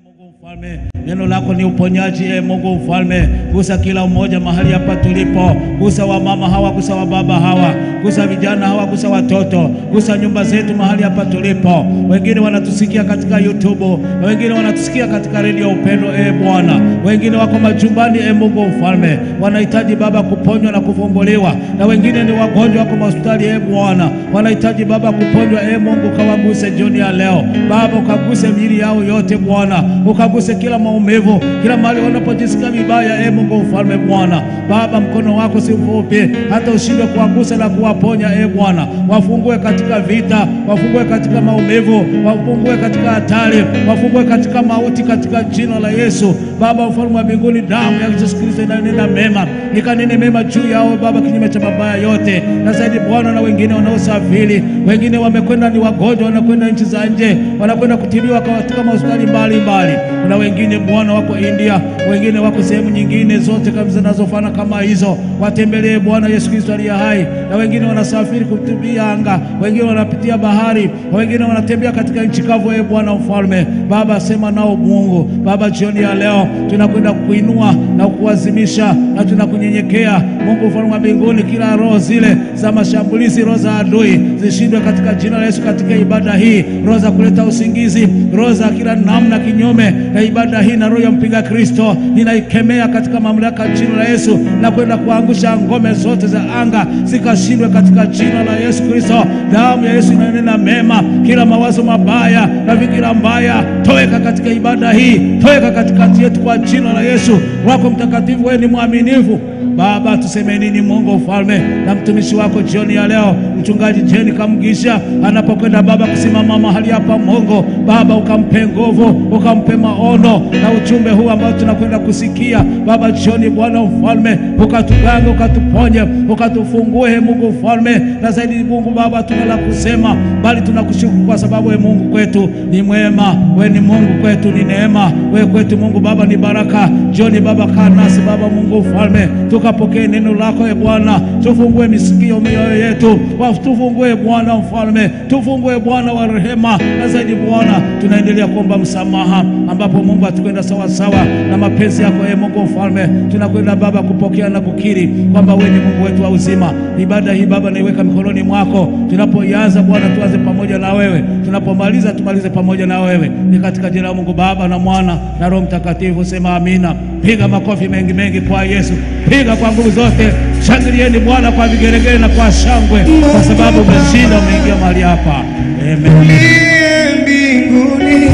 Mungu mfalme, neno lako ni uponyaji. E Mungu mfalme, gusa kila mmoja mahali hapa tulipo, gusa wamama hawa, gusa wababa hawa, gusa vijana hawa, gusa watoto, gusa nyumba zetu mahali hapa tulipo. Wengine wanatusikia katika YouTube, wengine wanatusikia katika redio Upendo. E Bwana, wengine wako majumbani. E Mungu mfalme, wanahitaji Baba kuponywa na kufumbuliwa, na wengine ni wagonjwa, wako hospitali. E Bwana, wanahitaji Baba kuponywa. E Mungu, kawaguse jioni ya leo Baba, ukaguse miili yao yote Bwana, ukaguse kila maumivu, kila mahali wanapojisikia vibaya. E Mungu mfalme, Bwana Baba, mkono wako si mfupi hata ushindwe kuwagusa na kuwaponya. E Bwana, wafungue katika vita, wafungue katika maumivu, wafungue katika hatari, wafungue katika mauti, katika jina la Yesu. Baba mfalme wa mbinguni, damu ya Yesu Kristo inanena mema, ikanene mema juu yao Baba, kinyume cha mabaya yote. Na zaidi Bwana, na wengine wanaosafiri, wengine wamekwenda ni wagonjwa, wanakwenda nchi za nje, wanakwenda kutibiwa katika mahospitali mbalimbali. Na wengine Bwana wako India, wengine wako sehemu nyingine zote kama zinazofana kama hizo, watembelee Bwana Yesu Kristo aliye hai. Na wengine wanasafiri kutumia anga, wengine wanapitia bahari, wengine wanatembea katika nchi kavu. E Bwana mfalme, Baba sema nao Mungu. Baba, jioni ya leo tunakwenda kuinua na kuwazimisha na tunakunyenyekea Mungu mfalme wa mbinguni, kila roho zile za mashambulizi, roho za adui zishindwe katika jina la Yesu. Katika ibada hii, roho za kuleta usingizi, roho za kila namna kinyume na ibada hii, na roho ya mpinga Kristo ninaikemea katika mamlaka jina la Yesu, na kwenda kuangusha ngome zote za anga zikashindwe katika jina la Yesu Kristo. Damu ya Yesu inanena mema, kila mawazo mabaya na fikira mbaya toweka katika ibada hii, toweka katikati yetu kwa jina la Yesu. Wako mtakatifu, wewe ni mwaminifu Baba, tuseme nini Mungu mfalme na mtumishi wako jioni ya leo, mchungaji Jeni Kamgisha anapokwenda Baba kusimama mahali hapa, Mungu Baba, ukampe nguvu, ukampe maono na ujumbe huu ambao tunakwenda kusikia Baba jioni, Bwana mfalme, ukatugange, ukatuponye, ukatufungue Mungu mfalme, na zaidi Mungu Baba, tuna la kusema, bali tunakushukuru kwa sababu we Mungu kwetu ni mwema, we ni Mungu kwetu ni neema, we kwetu Mungu Baba ni baraka. Jioni Baba, kaa nasi Baba Mungu mfalme tukapokee neno lako e Bwana, tufungue misikio mioyo yetu, tufungue Bwana mfalme, tufungue Bwana wa rehema. Na zaidi Bwana, tunaendelea kuomba msamaha, ambapo Mungu atukwenda sawa sawa na mapenzi yako e Mungu mfalme. Tunakwenda Baba kupokea na kukiri kwamba wewe ni Mungu wetu wa uzima. Ibada hii Baba naiweka mikononi mwako. Tunapoianza Bwana, tuanze pamoja na wewe, tunapomaliza tumalize pamoja na wewe. Ni katika jina la Mungu Baba na Mwana na Roho Mtakatifu, sema amina. Piga makofi mengi mengi kwa Yesu, piga kwa nguvu zote. Shangilieni Bwana kwa vigeregere na kwa shangwe, kwa sababu umeshinda, umeingia mahali hapa. Amen. Uliye mbinguni,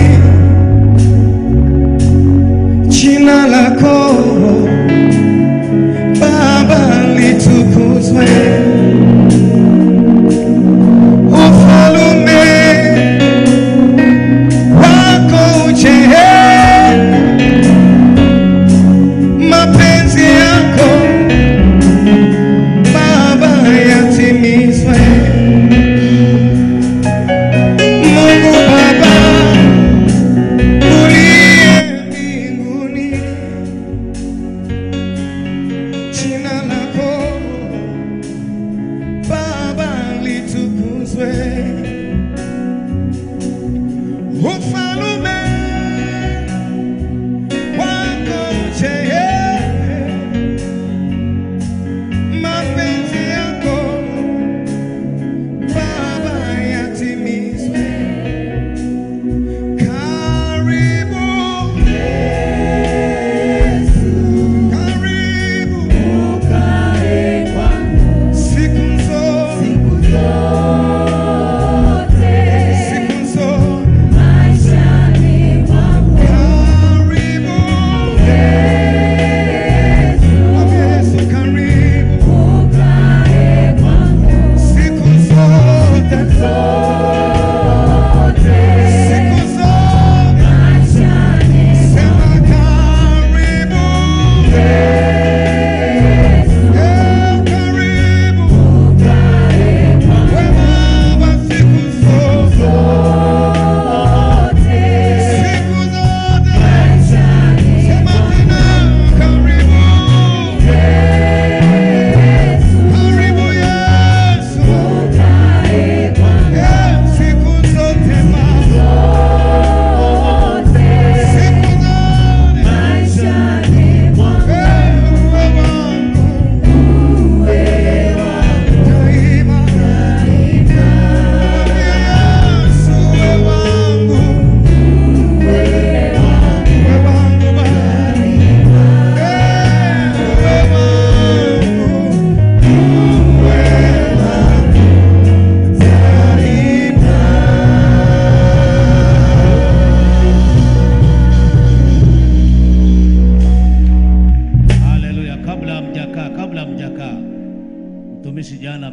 jina lako Baba litukuzwe, ufalume wako uje, mapenzi yako Baba yatimizwe.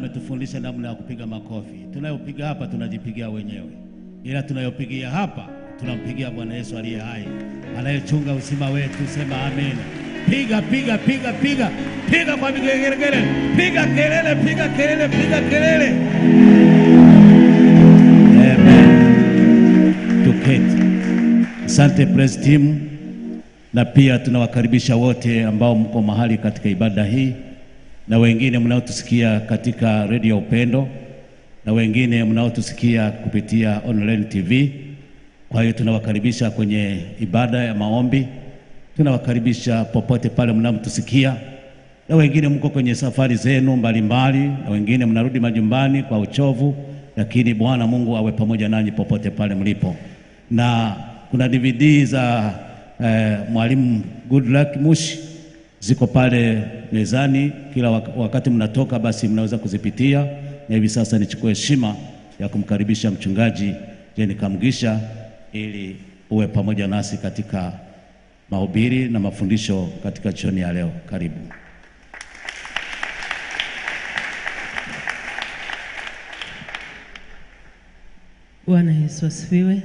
ametufundisha namna ya kupiga makofi. Tunayopiga hapa tunajipigia wenyewe, ila tunayopigia hapa tunampigia Bwana Yesu aliye hai, anayechunga uzima wetu. Sema amen. Piga piga piga piga piga kwa vigelegele, piga kelele, piga kelele, piga kelele. Amen. Tuketi. Asante praise team, na pia tunawakaribisha wote ambao mko mahali katika ibada hii na wengine mnaotusikia katika redio Upendo na wengine mnaotusikia kupitia online TV. Kwa hiyo tunawakaribisha kwenye ibada ya maombi, tunawakaribisha popote pale mnapotusikia, na wengine mko kwenye safari zenu mbalimbali, na wengine mnarudi majumbani kwa uchovu, lakini Bwana Mungu awe pamoja nanyi popote pale mlipo. Na kuna DVD za eh, mwalimu Goodluck Mushi ziko pale mezani, kila wak- wakati mnatoka basi mnaweza kuzipitia. Na hivi sasa nichukue heshima ya kumkaribisha mchungaji Jeni Kamgisha ili uwe pamoja nasi katika mahubiri na mafundisho katika jioni ya leo. Karibu. Bwana Yesu asifiwe.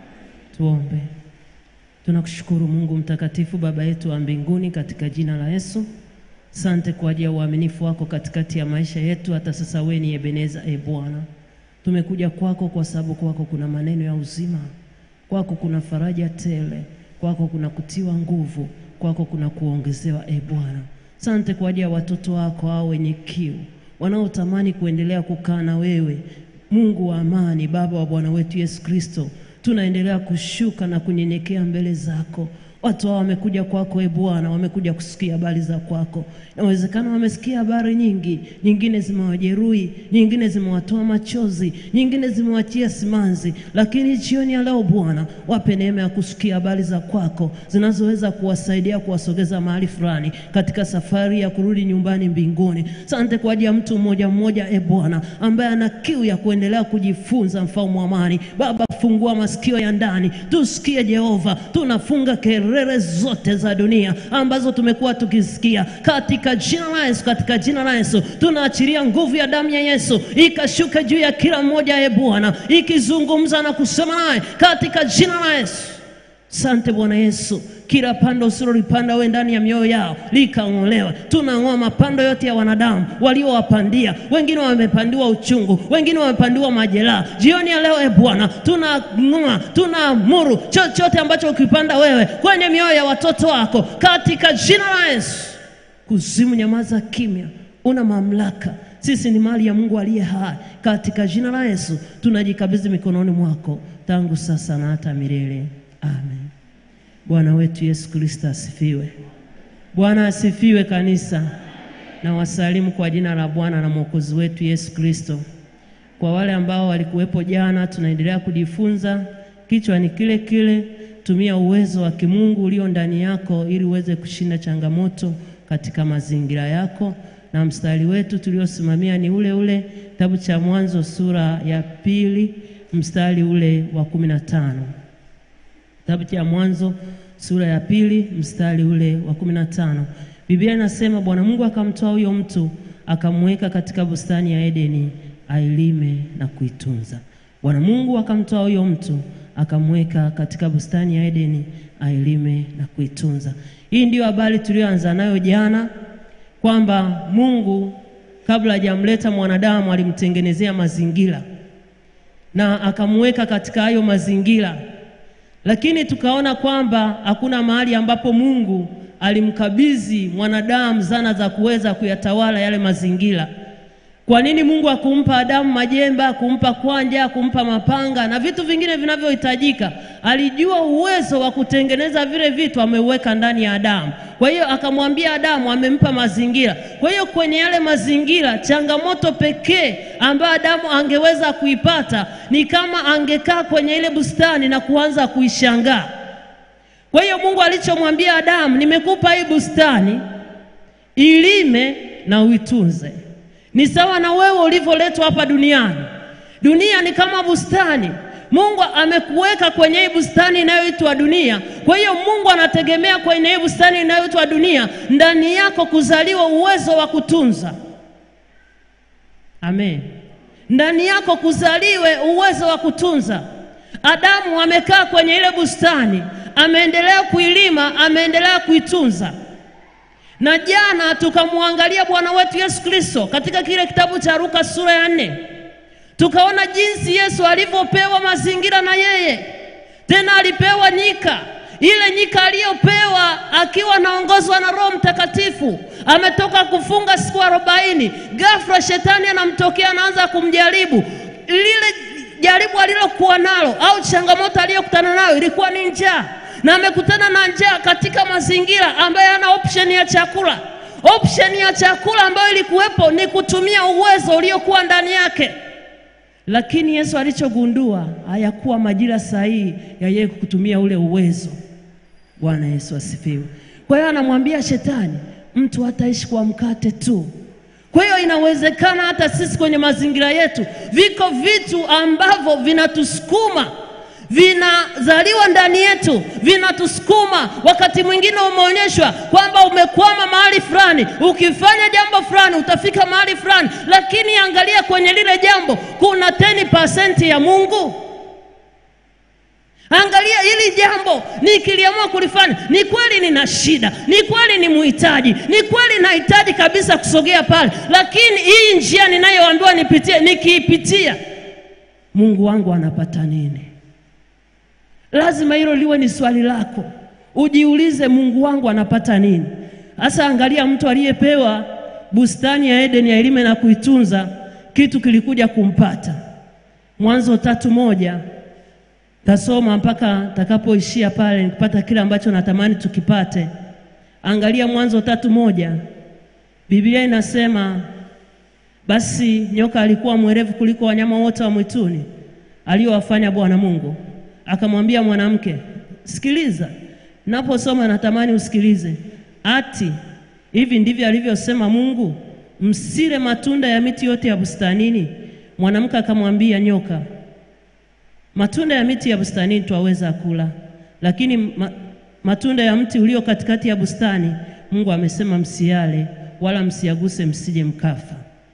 Tuombe. Tunakushukuru Mungu mtakatifu, Baba yetu wa mbinguni, katika jina la Yesu. Sante kwa ajili ya uaminifu wako katikati ya maisha yetu. Hata sasa wewe ni Ebeneza, e Bwana, tumekuja kwako kwa sababu kwako kuna maneno ya uzima, kwako kuna faraja tele, kwako kuna kutiwa nguvu, kwako kuna kuongezewa, e Bwana. Sante kwa ajili ya watoto wako hao wenye kiu wanaotamani kuendelea kukaa na wewe Mungu wa amani, Baba wa Bwana wetu Yesu Kristo, tunaendelea kushuka na kunyenyekea mbele zako. Watu hao wamekuja kwako, e Bwana, wamekuja kusikia habari za kwako. Inawezekana wamesikia habari nyingi, nyingine zimewajeruhi, nyingine zimewatoa machozi, nyingine zimewachia simanzi, lakini jioni ya leo Bwana, wape neema ya kusikia habari za kwako zinazoweza kuwasaidia kuwasogeza mahali fulani katika safari ya kurudi nyumbani mbinguni. Sante kwa ajili ya mtu mmoja mmoja, e Bwana, ambaye ana kiu ya kuendelea kujifunza, mfalme wa amani. Baba, fungua masikio ya ndani tusikie, Jehova. Tunafunga kelele zote za dunia ambazo tumekuwa tukisikia katika jina la Yesu, katika jina la Yesu tunaachilia nguvu ya damu ya Yesu ikashuka juu ya kila mmoja, e Bwana, ikizungumza na kusema naye katika jina la Yesu. Sante Bwana Yesu, kila pando usilolipanda we ndani ya mioyo yao likang'olewa. Tunang'oa mapando yote ya wanadamu waliowapandia. Wengine wamepandiwa uchungu, wengine wamepandiwa majeraha. Jioni ya leo, e Bwana, tunang'oa, tunaamuru chochote ambacho ukipanda wewe kwenye mioyo ya watoto wako katika jina la Yesu. Kuzimu, nyamaza kimya, una mamlaka. Sisi ni mali ya Mungu aliye hai. Katika jina la Yesu tunajikabidhi mikononi mwako tangu sasa na hata milele. Amen. Bwana wetu Yesu Kristo asifiwe. Bwana asifiwe kanisa. Na wasalimu kwa jina la Bwana na Mwokozi wetu Yesu Kristo. Kwa wale ambao walikuwepo jana, tunaendelea kujifunza. Kichwa ni kile kile, tumia uwezo wa kimungu ulio ndani yako ili uweze kushinda changamoto katika mazingira yako, na mstari wetu tuliosimamia ni ule ule, kitabu cha Mwanzo sura ya pili mstari ule wa kumi na tano. Kitabu cha Mwanzo sura ya pili mstari ule wa kumi na tano. Biblia inasema Bwana Mungu akamtoa huyo mtu akamweka katika bustani ya Edeni ailime na kuitunza. Bwana Mungu akamtoa huyo mtu akamweka katika bustani ya Edeni ailime na kuitunza. Hii ndiyo habari tuliyoanza nayo jana kwamba Mungu kabla hajamleta mwanadamu alimtengenezea mazingira na akamweka katika hayo mazingira lakini tukaona kwamba hakuna mahali ambapo Mungu alimkabidhi mwanadamu zana za kuweza kuyatawala yale mazingira. Kwa nini Mungu akumpa Adamu majemba, akumpa kwanja, akumpa mapanga na vitu vingine vinavyohitajika? Alijua uwezo wa kutengeneza vile vitu, ameuweka ndani ya Adamu. Kwa hiyo akamwambia Adamu, amempa mazingira. Kwa hiyo kwenye yale mazingira, changamoto pekee ambayo Adamu angeweza kuipata ni kama angekaa kwenye ile bustani na kuanza kuishangaa. Kwa hiyo Mungu alichomwambia Adamu, nimekupa hii bustani ilime na uitunze. Ni sawa na wewe ulivyoletwa hapa duniani. Dunia ni kama bustani. Mungu amekuweka kwenye hii bustani inayoitwa dunia. Kwa hiyo Mungu anategemea kwenye hii bustani inayoitwa dunia ndani yako kuzaliwa uwezo wa kutunza. Amen. Ndani yako kuzaliwe uwezo wa kutunza. Adamu amekaa kwenye ile bustani, ameendelea kuilima, ameendelea kuitunza. Na jana tukamwangalia Bwana wetu Yesu Kristo katika kile kitabu cha Luka sura ya nne, tukaona jinsi Yesu alivyopewa mazingira na yeye, tena alipewa nyika ile nyika aliyopewa akiwa anaongozwa na Roho Mtakatifu, ametoka kufunga siku arobaini. Ghafla shetani anamtokea, anaanza kumjaribu. Lile jaribu alilokuwa nalo au changamoto aliyokutana nayo ilikuwa ni njaa, na amekutana na njaa katika mazingira ambayo hana option ya chakula. Option ya chakula ambayo ilikuwepo ni kutumia uwezo uliokuwa ndani yake lakini Yesu alichogundua hayakuwa majira sahihi ya yeye kutumia ule uwezo. Bwana Yesu asifiwe. Kwa hiyo anamwambia shetani, mtu hataishi kwa mkate tu. Kwa hiyo inawezekana hata sisi kwenye mazingira yetu viko vitu ambavyo vinatusukuma vinazaliwa ndani yetu, vinatusukuma. Wakati mwingine umeonyeshwa kwamba umekwama mahali fulani, ukifanya jambo fulani utafika mahali fulani, lakini angalia kwenye lile jambo kuna 10% ya Mungu. Angalia hili jambo nikiliamua kulifanya, ni kweli nina shida, ni kweli ni muhitaji, ni kweli nahitaji kabisa kusogea pale, lakini hii njia ninayoambiwa nipitie, nikiipitia Mungu wangu anapata nini? Lazima hilo liwe ni swali lako, ujiulize, Mungu wangu anapata nini? Hasa angalia mtu aliyepewa bustani ya Edeni ailime na kuitunza, kitu kilikuja kumpata. Mwanzo tatu moja tasoma mpaka takapoishia pale, nikipata kile ambacho natamani tukipate. Angalia Mwanzo tatu moja, Biblia inasema basi nyoka alikuwa mwerevu kuliko wanyama wote wa mwituni aliyowafanya Bwana Mungu akamwambia mwanamke, sikiliza, naposoma natamani usikilize. Ati hivi ndivyo alivyosema Mungu, msile matunda ya miti yote ya bustanini? Mwanamke akamwambia nyoka, matunda ya miti ya bustanini twaweza kula, lakini ma, matunda ya mti ulio katikati ya bustani Mungu amesema msiale, wala msiaguse, msije mkafa.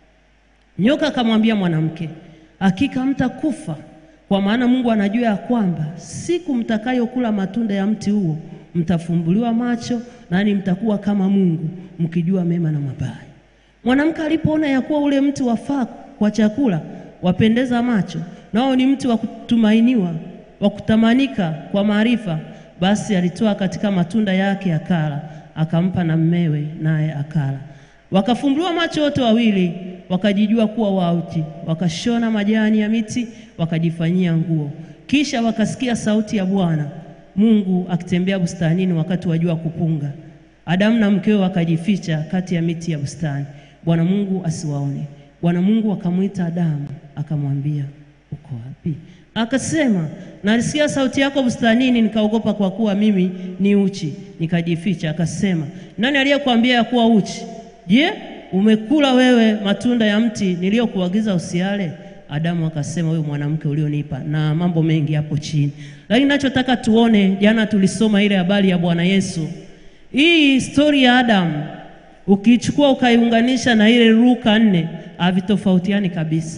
Nyoka akamwambia mwanamke, hakika mtakufa kwa maana Mungu anajua ya kwamba siku mtakayokula matunda ya mti huo mtafumbuliwa macho, nani mtakuwa kama Mungu mkijua mema na mabaya. Mwanamke alipoona ya kuwa ule mti wafaa kwa chakula, wapendeza macho, nao ni mti wa kutumainiwa, wa kutamanika kwa maarifa, basi alitoa katika matunda yake akala, akampa na mmewe, naye akala. Wakafumbuliwa macho wote wawili, wakajijua kuwa wauchi, wakashona majani ya miti wakajifanyia nguo. Kisha wakasikia sauti ya Bwana Mungu akitembea bustanini wakati wa jua kupunga. Adamu na mkewe wakajificha kati ya miti ya bustani, Bwana Mungu asiwaone. Bwana Mungu akamwita Adamu akamwambia, uko wapi? Akasema, nalisikia sauti yako bustanini, nikaogopa, kwa kuwa mimi ni uchi, nikajificha. Akasema, nani aliyekuambia ya kuwa uchi? Je, umekula wewe matunda ya mti niliyokuagiza usiale? Adamu akasema, wewe mwanamke ulionipa, na mambo mengi hapo chini. Lakini nachotaka tuone, jana tulisoma ile habari ya Bwana Yesu. Hii stori ya Adamu ukichukua ukaiunganisha na ile Luka nne havitofautiani kabisa.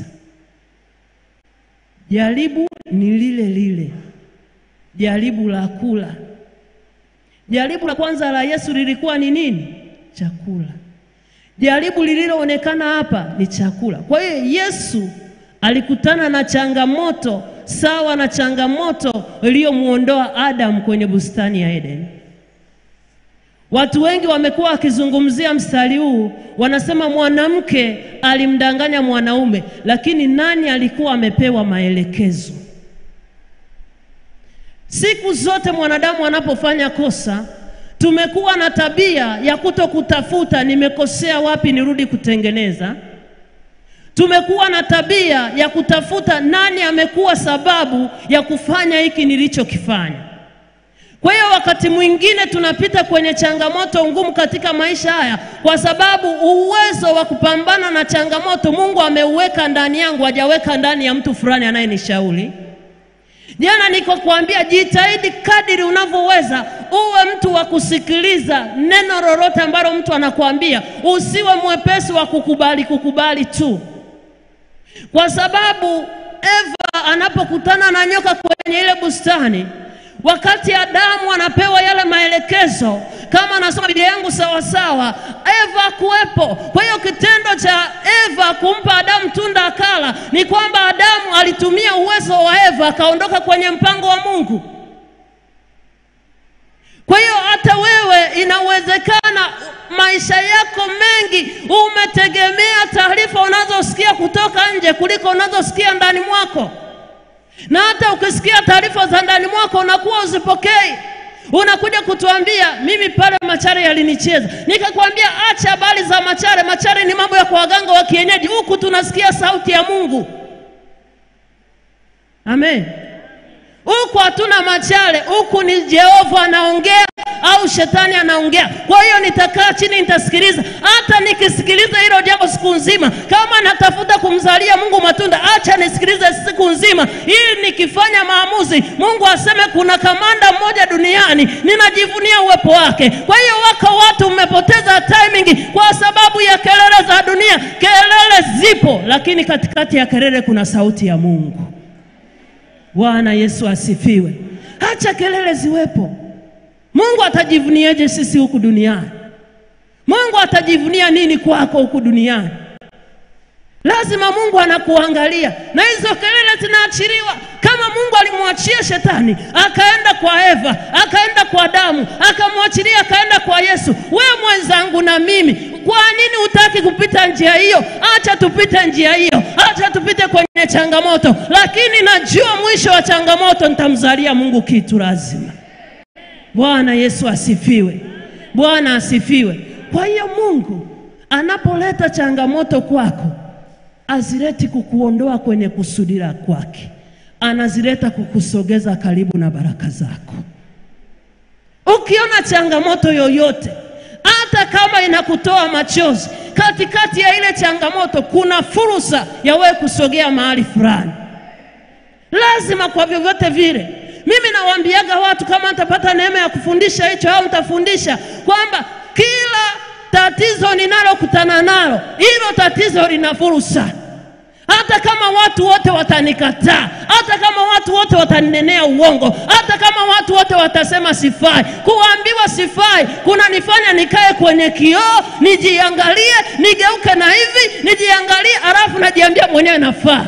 Jaribu ni lile lile, jaribu la kula. Jaribu la kwanza la Yesu lilikuwa ni nini? Chakula. Jaribu lililoonekana hapa ni chakula. Kwa hiyo Yesu alikutana na changamoto sawa na changamoto iliyomwondoa Adamu kwenye bustani ya Edeni. Watu wengi wamekuwa wakizungumzia mstari huu, wanasema mwanamke alimdanganya mwanaume, lakini nani alikuwa amepewa maelekezo? Siku zote mwanadamu anapofanya kosa, tumekuwa na tabia ya kuto kutafuta nimekosea wapi, nirudi kutengeneza. Tumekuwa na tabia ya kutafuta nani amekuwa sababu ya kufanya hiki nilichokifanya. Kwa hiyo wakati mwingine tunapita kwenye changamoto ngumu katika maisha haya, kwa sababu uwezo wa kupambana na changamoto Mungu ameuweka ndani yangu, hajaweka ndani ya mtu fulani anayenishauri. Jana niko kuambia, jitahidi kadiri unavyoweza, uwe mtu wa kusikiliza neno lolote ambalo mtu anakuambia, usiwe mwepesi wa kukubali kukubali tu. kwa sababu Eva anapokutana na nyoka kwenye ile bustani, wakati Adamu anapewa yale maelekezo, kama anasoma Biblia yangu sawa sawa, Eva kuwepo. Kwa hiyo kitendo cha Eva kumpa Adamu tunda akala, ni kwamba Adamu alitumia uwezo wa Eva akaondoka kwenye mpango wa Mungu. Kwa hiyo hata wewe inawezekana maisha yako mengi umetegemea taarifa unazosikia kutoka nje kuliko unazosikia ndani mwako, na hata ukisikia taarifa za ndani mwako unakuwa uzipokei. Unakuja kutuambia mimi pale Machare yalinicheza, nikakwambia acha habari za Machare. Machare ni mambo ya kwa waganga wa kienyeji, huku tunasikia sauti ya Mungu. Amen. Huku hatuna machale, huku ni Jehova anaongea au shetani anaongea. Kwa hiyo nitakaa chini nitasikiliza. Hata nikisikiliza hilo jambo siku nzima, kama natafuta kumzalia Mungu matunda, acha nisikilize siku nzima, ili nikifanya maamuzi, Mungu aseme kuna kamanda mmoja duniani, ninajivunia uwepo wake. Kwa hiyo wako watu mmepoteza timing kwa sababu ya kelele za dunia. Kelele zipo, lakini katikati ya kelele kuna sauti ya Mungu. Bwana Yesu asifiwe. Acha kelele ziwepo. Mungu atajivuniaje sisi huku duniani? Mungu atajivunia nini kwako huku duniani? Lazima Mungu anakuangalia, na hizo kelele zinaachiliwa. Kama Mungu alimwachia shetani akaenda kwa Eva, akaenda kwa Adamu, akamwachilia akaenda kwa Yesu, we mwenzangu na mimi, kwa nini hutaki kupita njia hiyo? Acha tupite njia hiyo, acha tupite kwenye changamoto, lakini najua mwisho wa changamoto nitamzalia Mungu kitu lazima. Bwana Yesu asifiwe. Bwana asifiwe. Kwa hiyo Mungu anapoleta changamoto kwako, azileti kukuondoa kwenye kusudi la kwake, anazileta kukusogeza karibu na baraka zako. Ukiona changamoto yoyote, hata kama inakutoa machozi, katikati ya ile changamoto kuna fursa ya wewe kusogea mahali fulani. Lazima kwa vyovyote vile mimi nawaambiaga watu kama nitapata neema ya kufundisha hicho au nitafundisha kwamba kila tatizo ninalokutana nalo, hilo tatizo lina fursa. Hata kama watu wote watanikataa, hata kama watu wote wataninenea uongo, hata kama watu wote watasema sifai, kuambiwa sifai kunanifanya nikae kwenye kioo, nijiangalie, nigeuke na hivi, nijiangalie, alafu najiambia mwenyewe nafaa.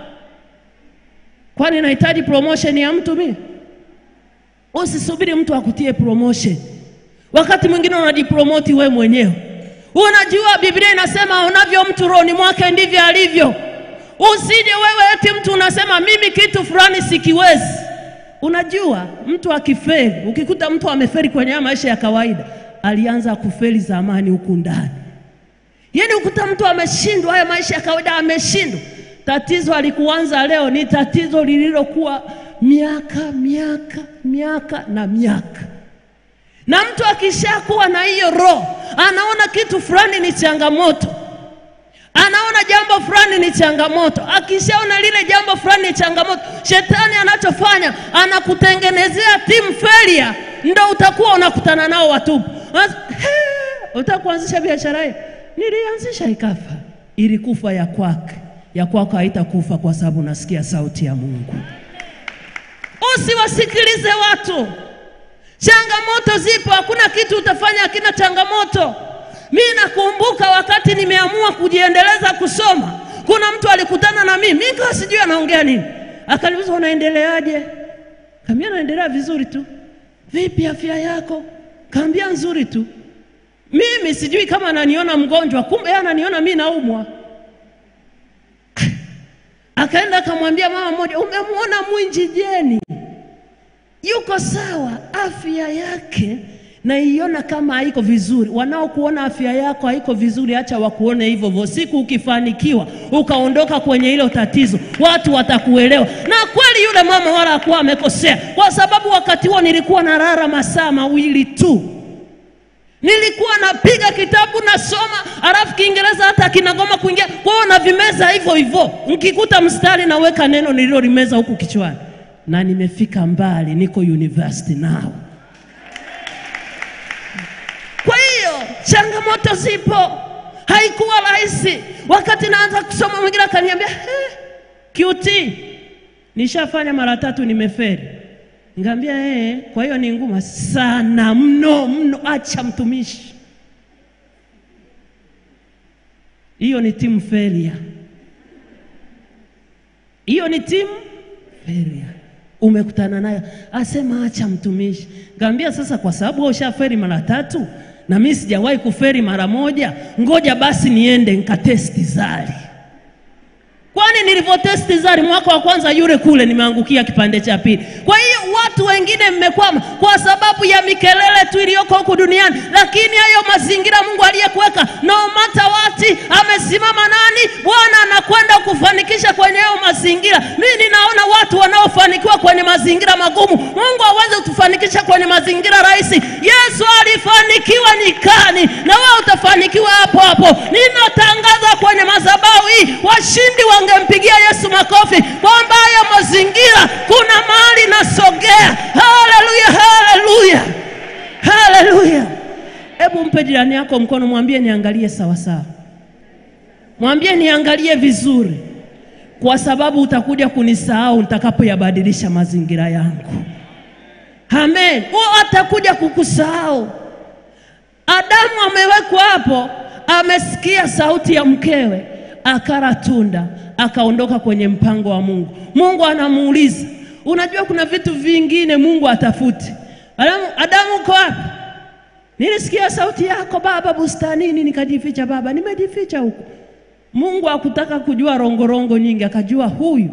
Kwani nahitaji promotion ya mtu mimi? Usisubiri mtu akutie promotion. Wakati mwingine unajipromoti we mwenyewe. Unajua Biblia inasema unavyo mtu rohoni mwake ndivyo alivyo. Usije wewe eti mtu unasema mimi kitu fulani sikiwezi. Unajua mtu akifeli, ukikuta mtu amefeli kwenye haya maisha ya kawaida, alianza kufeli zamani huku ndani. Yaani ukuta mtu ameshindwa haya maisha ya kawaida, ameshindwa. Tatizo alikuanza leo, ni tatizo lililokuwa miaka miaka miaka na miaka. Na mtu akishakuwa na hiyo roho, anaona kitu fulani ni changamoto, anaona jambo fulani ni changamoto. Akishaona lile jambo fulani ni changamoto, shetani anachofanya anakutengenezea team failure, ndo utakuwa unakutana nao watupu. Utakuanzisha biashara hii, nilianzisha ikafa, ilikufa ya kwake, ya kwako haitakufa kwa sababu unasikia sauti ya Mungu. Usiwasikilize watu. Changamoto zipo, hakuna kitu utafanya hakina changamoto. Mi nakumbuka wakati nimeamua kujiendeleza kusoma, kuna mtu alikutana na mimi, mi kawa sijui anaongea nini, akaniuliza unaendeleaje? Kaambia naendelea vizuri tu. Vipi afya yako? Kaambia nzuri tu. Mimi sijui kama ananiona mgonjwa, kumbe yeye ananiona mi naumwa. Akaenda akamwambia mama mmoja, umemwona Mwinji Jeni yuko sawa, afya yake naiona kama haiko vizuri. Wanaokuona afya yako haiko vizuri, acha wakuone hivyo hivyo. Siku ukifanikiwa ukaondoka kwenye hilo tatizo, watu watakuelewa. Na kweli yule mama wala hakuwa amekosea, kwa sababu wakati huo nilikuwa nalala masaa mawili tu nilikuwa napiga kitabu nasoma, alafu Kiingereza hata kinagoma kuingia kwao, na vimeza hivyo hivyo. Nikikuta mstari naweka neno nililolimeza huku kichwani, na nimefika mbali, niko university nao. Kwa hiyo changamoto zipo, haikuwa rahisi. Wakati naanza kusoma, mwingine akaniambia "Eh, QT nishafanya mara tatu, nimeferi. Ngambia eh, kwa hiyo ni ngumu sana mno mno, acha mtumishi. Hiyo ni timu failure, hiyo ni timu failure. Umekutana nayo, asema acha mtumishi. Ngambia sasa, kwa sababu wewe ushaferi mara tatu na mimi sijawahi kuferi mara moja, ngoja basi niende nikatesti zari kwani nilivyotesti zari mwaka wa kwanza yule kule nimeangukia kipande cha pili. Kwa hiyo watu wengine mmekwama kwa sababu ya mikelele tu iliyoko huku duniani, lakini hayo mazingira Mungu aliyekuweka, no matter what, amesimama nani? Bwana anakwenda kufanikisha kwenye hayo mazingira. Mimi ninaona watu wanaofanikiwa kwenye mazingira magumu, Mungu hawezi kutufanikisha kwenye mazingira rahisi. Yesu alifanikiwa nyikani, na wewe utafanikiwa hapo hapo. Ninatangaza kwenye madhabahu hii, washindi wangempigia Yesu makofi kwamba hayo mazingira kuna mahali nasogea. Haleluya, haleluya, haleluya! Hebu mpe jirani yako mkono, mwambie niangalie sawa sawa, mwambie niangalie vizuri, kwa sababu utakuja kunisahau nitakapoyabadilisha mazingira yangu. Amen. Huo atakuja kukusahau. Adamu amewekwa hapo, amesikia sauti ya mkewe, akala tunda, akaondoka kwenye mpango wa Mungu. Mungu anamuuliza, unajua kuna vitu vingine Mungu atafuti. Adamu, Adamu uko wapi? Nilisikia sauti yako baba bustanini, nikajificha. Baba, nimejificha huko. Mungu hakutaka kujua rongorongo nyingi, akajua huyu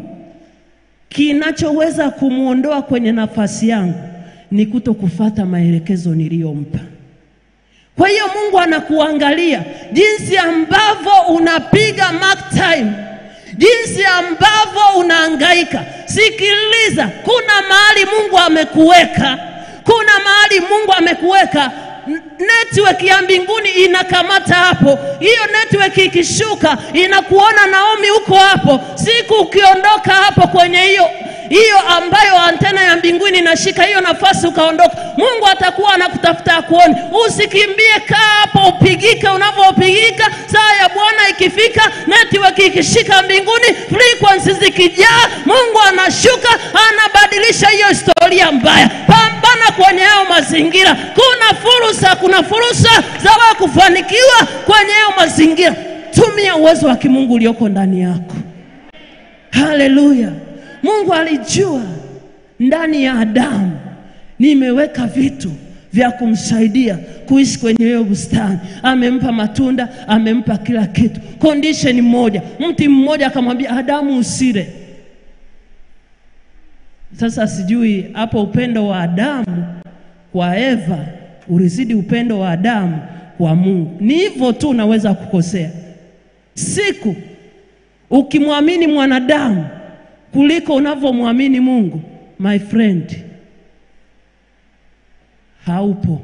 kinachoweza kumwondoa kwenye nafasi yangu ni kuto kufata maelekezo niliyompa. Kwa hiyo Mungu anakuangalia jinsi ambavyo unapiga mark time, jinsi ambavyo unahangaika. Sikiliza, kuna mahali Mungu amekuweka, kuna mahali Mungu amekuweka. N- Network ya mbinguni inakamata hapo. Hiyo network ikishuka inakuona Naomi huko hapo. Siku ukiondoka hapo kwenye hiyo hiyo ambayo antena ya mbinguni inashika hiyo nafasi, ukaondoka, Mungu atakuwa anakutafuta akuone. Usikimbie, kaa hapo, upigike unavyopigika. Saa ya Bwana ikifika, network ikishika mbinguni, frequency zikijaa, Mungu anashuka, anabadilisha hiyo historia mbaya. Pambana kwenye hayo mazingira. Kuna fursa, kuna fursa za wewe kufanikiwa kwenye hayo mazingira. Tumia uwezo wa kimungu ulioko ndani yako. Haleluya! Mungu alijua ndani ya Adamu nimeweka vitu vya kumsaidia kuishi kwenye hiyo bustani. Amempa matunda, amempa kila kitu. Condition moja, mti mmoja akamwambia Adamu usile. Sasa sijui hapo upendo wa Adamu kwa Eva ulizidi upendo wa Adamu kwa Mungu. Ni hivyo tu unaweza kukosea. Siku ukimwamini mwanadamu kuliko unavyomwamini Mungu, my friend, haupo.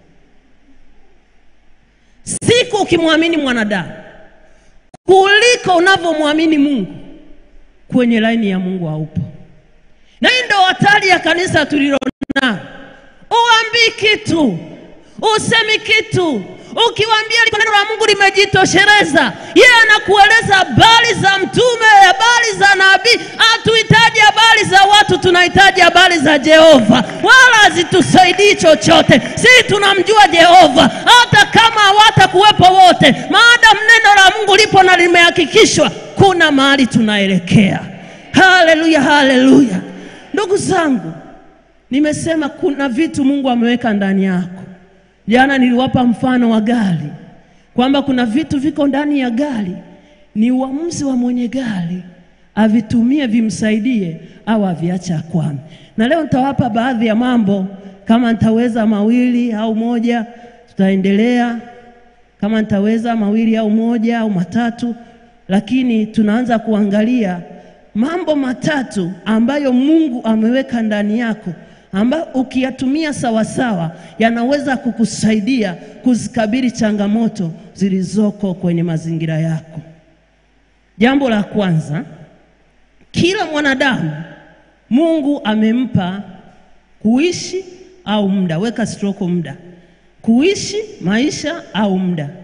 Siku ukimwamini mwanadamu kuliko unavyomwamini Mungu, kwenye laini ya Mungu haupo. Na hii ndio hatari ya kanisa tulilonao. Uambii kitu, usemi kitu, ukiwaambia liko neno la Mungu limejitosheleza. Yeye anakueleza habari za mtume, habari za nabii. Hatuhitaji habari za watu, tunahitaji habari za Jehova, wala hazitusaidii chochote. Sisi tunamjua Jehova, hata kama hawatakuwepo wote, maadamu neno la Mungu lipo na limehakikishwa, kuna mahali tunaelekea. Haleluya, haleluya. Ndugu zangu, nimesema kuna vitu Mungu ameweka ndani yako. Jana niliwapa mfano wa gari kwamba kuna vitu viko ndani ya gari, ni uamuzi wa mwenye gari avitumie vimsaidie au aviache akwame. Na leo nitawapa baadhi ya mambo, kama nitaweza mawili au moja, tutaendelea. Kama nitaweza mawili au moja au matatu, lakini tunaanza kuangalia mambo matatu ambayo Mungu ameweka ndani yako ambayo ukiyatumia sawasawa yanaweza kukusaidia kuzikabili changamoto zilizoko kwenye mazingira yako. Jambo la kwanza, kila mwanadamu Mungu amempa kuishi au muda, weka stroke muda, kuishi maisha au muda.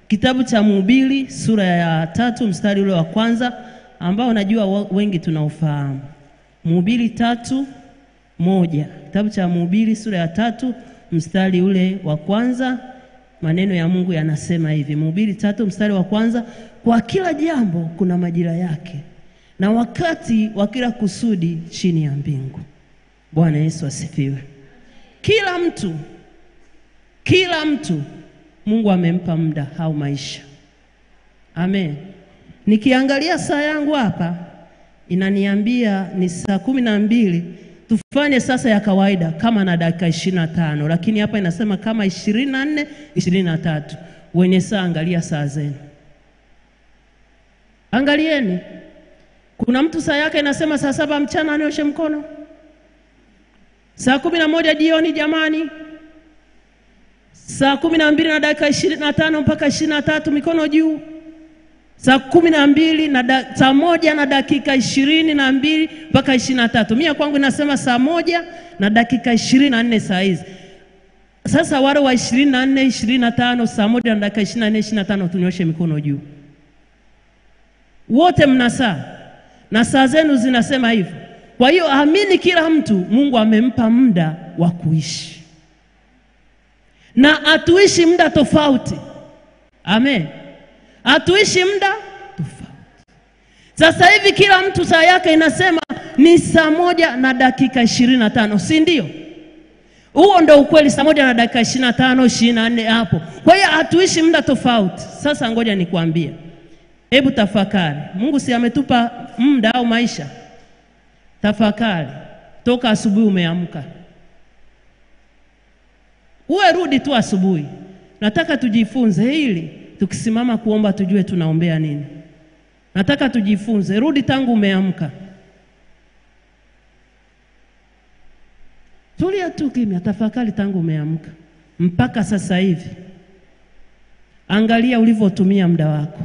kitabu cha Mhubiri sura ya tatu mstari ule wa kwanza ambao najua wa- wengi tunaufahamu. Mhubiri tatu moja, kitabu cha Mhubiri sura ya tatu mstari ule wa kwanza, maneno ya Mungu yanasema hivi. Mhubiri tatu mstari wa kwanza, kwa kila jambo kuna majira yake na wakati wa kila kusudi chini ya mbingu. Bwana Yesu asifiwe. Kila mtu kila mtu Mungu amempa muda au maisha. Amen. Nikiangalia saa yangu hapa inaniambia ni saa kumi na mbili. Tufanye sasa ya kawaida kama na dakika ishirini na tano, lakini hapa inasema kama ishirini na nne ishirini na tatu. Wenye saa angalia saa zenu, angalieni. Kuna mtu saa yake inasema saa saba mchana anyoshe mkono, saa kumi na moja jioni jamani saa kumi na mbili na dakika ishirini na tano mpaka ishirini na tatu mikono juu. Saa kumi na mbili na da, saa moja na dakika ishirini na mbili mpaka ishirini na tatu Mia kwangu inasema saa moja na dakika ishirini na nne saa hizi. Sasa wale wa ishirini na nne ishirini na tano saa moja na dakika ishirini na nne ishirini na tano tunyoshe mikono juu. Wote mna saa na saa zenu zinasema hivyo. Kwa hiyo amini, kila mtu Mungu amempa muda wa kuishi na hatuishi muda tofauti. Amen, hatuishi muda tofauti. Sasa hivi kila mtu saa yake inasema ni saa moja na dakika ishirini na tano si ndio? Huo ndo ukweli, saa moja na dakika ishirini na tano ishirini na nne hapo. Kwa hiyo hatuishi muda tofauti. Sasa ngoja nikwambie, hebu tafakari. Mungu si ametupa muda au maisha? Tafakari toka asubuhi umeamka Uwe rudi tu asubuhi. Nataka tujifunze ili tukisimama kuomba tujue tunaombea nini. Nataka tujifunze, rudi tangu umeamka. Tulia tu kimya, tafakari tangu umeamka mpaka sasa hivi. Angalia ulivyotumia muda wako.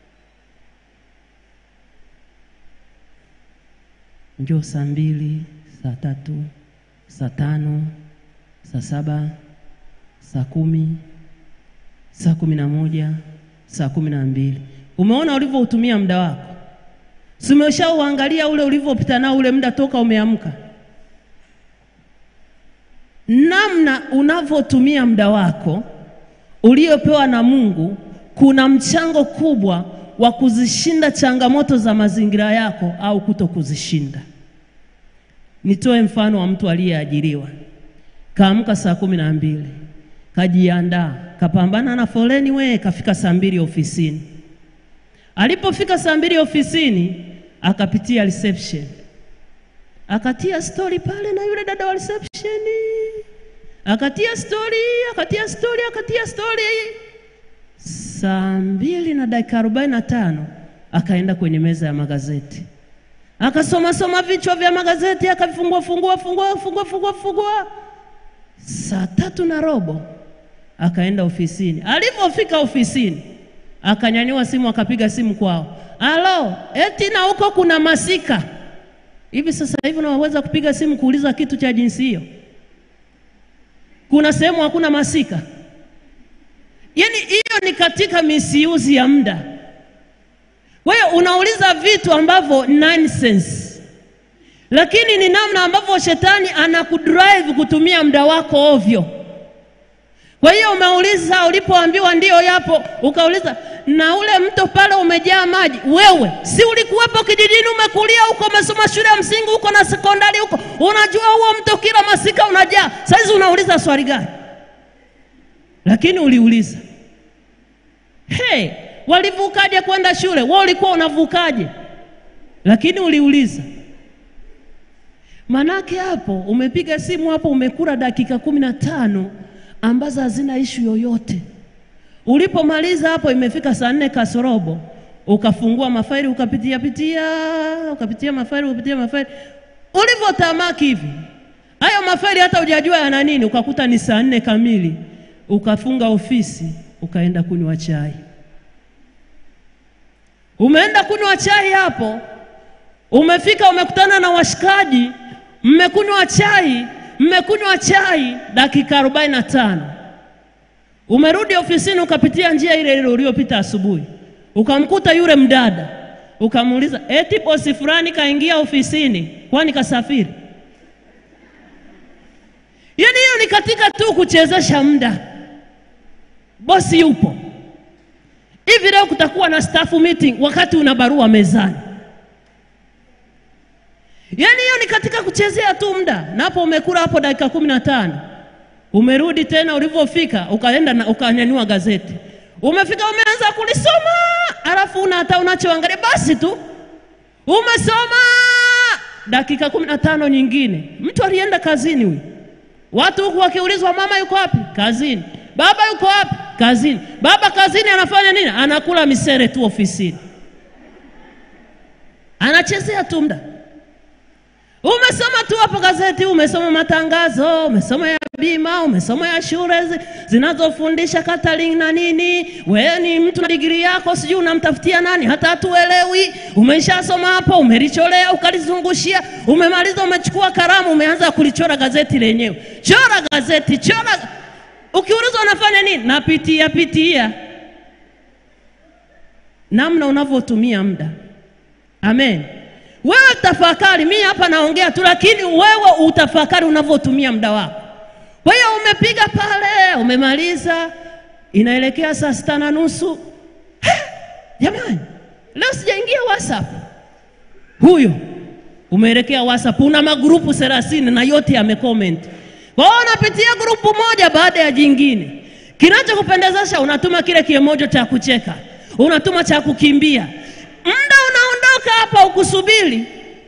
Njoo saa mbili, saa tatu, saa tano, saa saba saa kumi, saa kumi na moja, saa kumi na mbili. Umeona ulivyoutumia muda wako? Si umeshauangalia ule ulivyopita nao ule muda toka umeamka? Namna unavyotumia muda wako uliopewa na Mungu kuna mchango kubwa wa kuzishinda changamoto za mazingira yako au kuto kuzishinda. Nitoe mfano wa mtu aliyeajiriwa, kaamka saa kumi na mbili kajiandaa kapambana na foleni we, kafika saa mbili ofisini. Alipofika saa mbili ofisini, akapitia reception, akatia stori pale na yule dada wa reception, akatia stori, akatia stori, akatia stori. Saa mbili na dakika arobaini na tano akaenda kwenye meza ya magazeti, akasoma soma vichwa vya magazeti, akavifungua fungua fungua fungua fungua fungua. Saa tatu na robo akaenda ofisini. Alipofika ofisini, akanyanyua simu, akapiga simu kwao, alo, eti na huko kuna masika hivi. Sasa hivi unaweza kupiga simu kuuliza kitu cha jinsi hiyo? Kuna sehemu hakuna masika? Yaani hiyo ni katika misiuzi ya muda. Wewe unauliza vitu ambavyo nonsense, lakini ni namna ambavyo shetani anakudrive kutumia muda wako ovyo. Kwa hiyo umeuliza, ulipoambiwa ndio yapo, ukauliza na ule mto pale umejaa maji. Wewe si ulikuwepo kijijini, umekulia huko, umesoma shule ya msingi huko na sekondari huko, unajua huo mto kila masika unajaa. Saizi unauliza swali gani? Lakini uliuliza hey, walivukaje kwenda shule? Wewe ulikuwa unavukaje? Lakini uliuliza. Manake hapo umepiga simu hapo, umekula dakika kumi na tano ambazo hazina ishu yoyote. Ulipomaliza hapo, imefika saa nne kasorobo, ukafungua mafaili ukapitia pitia, ukapitia mafaili ukapitia mafaili, ulivyotamaki hivi hayo mafaili hata hujajua yana nini, ukakuta ni saa nne kamili, ukafunga ofisi ukaenda kunywa chai. Umeenda kunywa chai hapo, umefika umekutana na washikaji, mmekunywa chai mmekunywa chai dakika arobaini na tano Umerudi ofisini ukapitia njia ile ile uliyopita asubuhi, ukamkuta yule mdada, ukamuuliza eti bosi fulani kaingia ofisini, kwani kasafiri? Yaani hiyo ni katika tu kuchezesha muda. Bosi yupo hivi, leo kutakuwa na staff meeting wakati una barua mezani. Yaani hiyo ni katika kuchezea tu muda, na hapo umekula hapo dakika kumi na tano umerudi tena, ulivyofika ukaenda na ukanyanyua gazeti, umefika umeanza kulisoma, alafu una hata unachoangalia basi tu umesoma dakika kumi na tano nyingine. Mtu alienda kazini huyu, watu huku wakiulizwa, mama yuko wapi? Kazini. Baba yuko wapi? Kazini. Baba kazini anafanya nini? Anakula misere tu ofisini, anachezea tu muda. Umesoma tu hapo gazeti, umesoma matangazo, umesoma ya bima, umesoma ya shule zi- zinazofundisha catering na nini. Wewe ni mtu na digrii yako, sijui unamtafutia nani, hata hatuelewi. Umeshasoma hapo, umelicholea, ukalizungushia, umemaliza, umechukua kalamu, umeanza kulichora gazeti lenyewe. Chora gazeti, chora. Ukiulizwa unafanya nini? Napitia pitia namna unavyotumia muda. Amen. Wewe tafakari, mimi hapa naongea tu, lakini wewe utafakari unavyotumia muda wako. Kwa hiyo umepiga pale, umemaliza, inaelekea saa sita na nusu. Ha! Jamani, leo sijaingia WhatsApp. Huyo umeelekea WhatsApp, una magrupu thelathini na yote yamecomment. Kwa hiyo unapitia grupu moja baada ya jingine. Kinachokupendezesha unatuma kile kimoja cha kucheka, unatuma cha kukimbia, muda unaondoka hapa ukusubiri.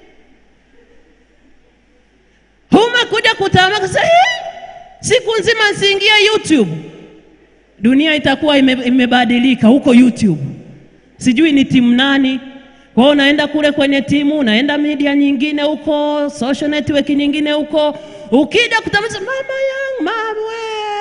Umekuja kutamaka sasa, "Eh, siku nzima nsiingie YouTube. Dunia itakuwa ime, imebadilika huko YouTube, sijui ni timu nani. Kwa hiyo unaenda kule kwenye timu, unaenda media nyingine huko, social network nyingine huko, ukija kutamasa, mama yangu mamwe,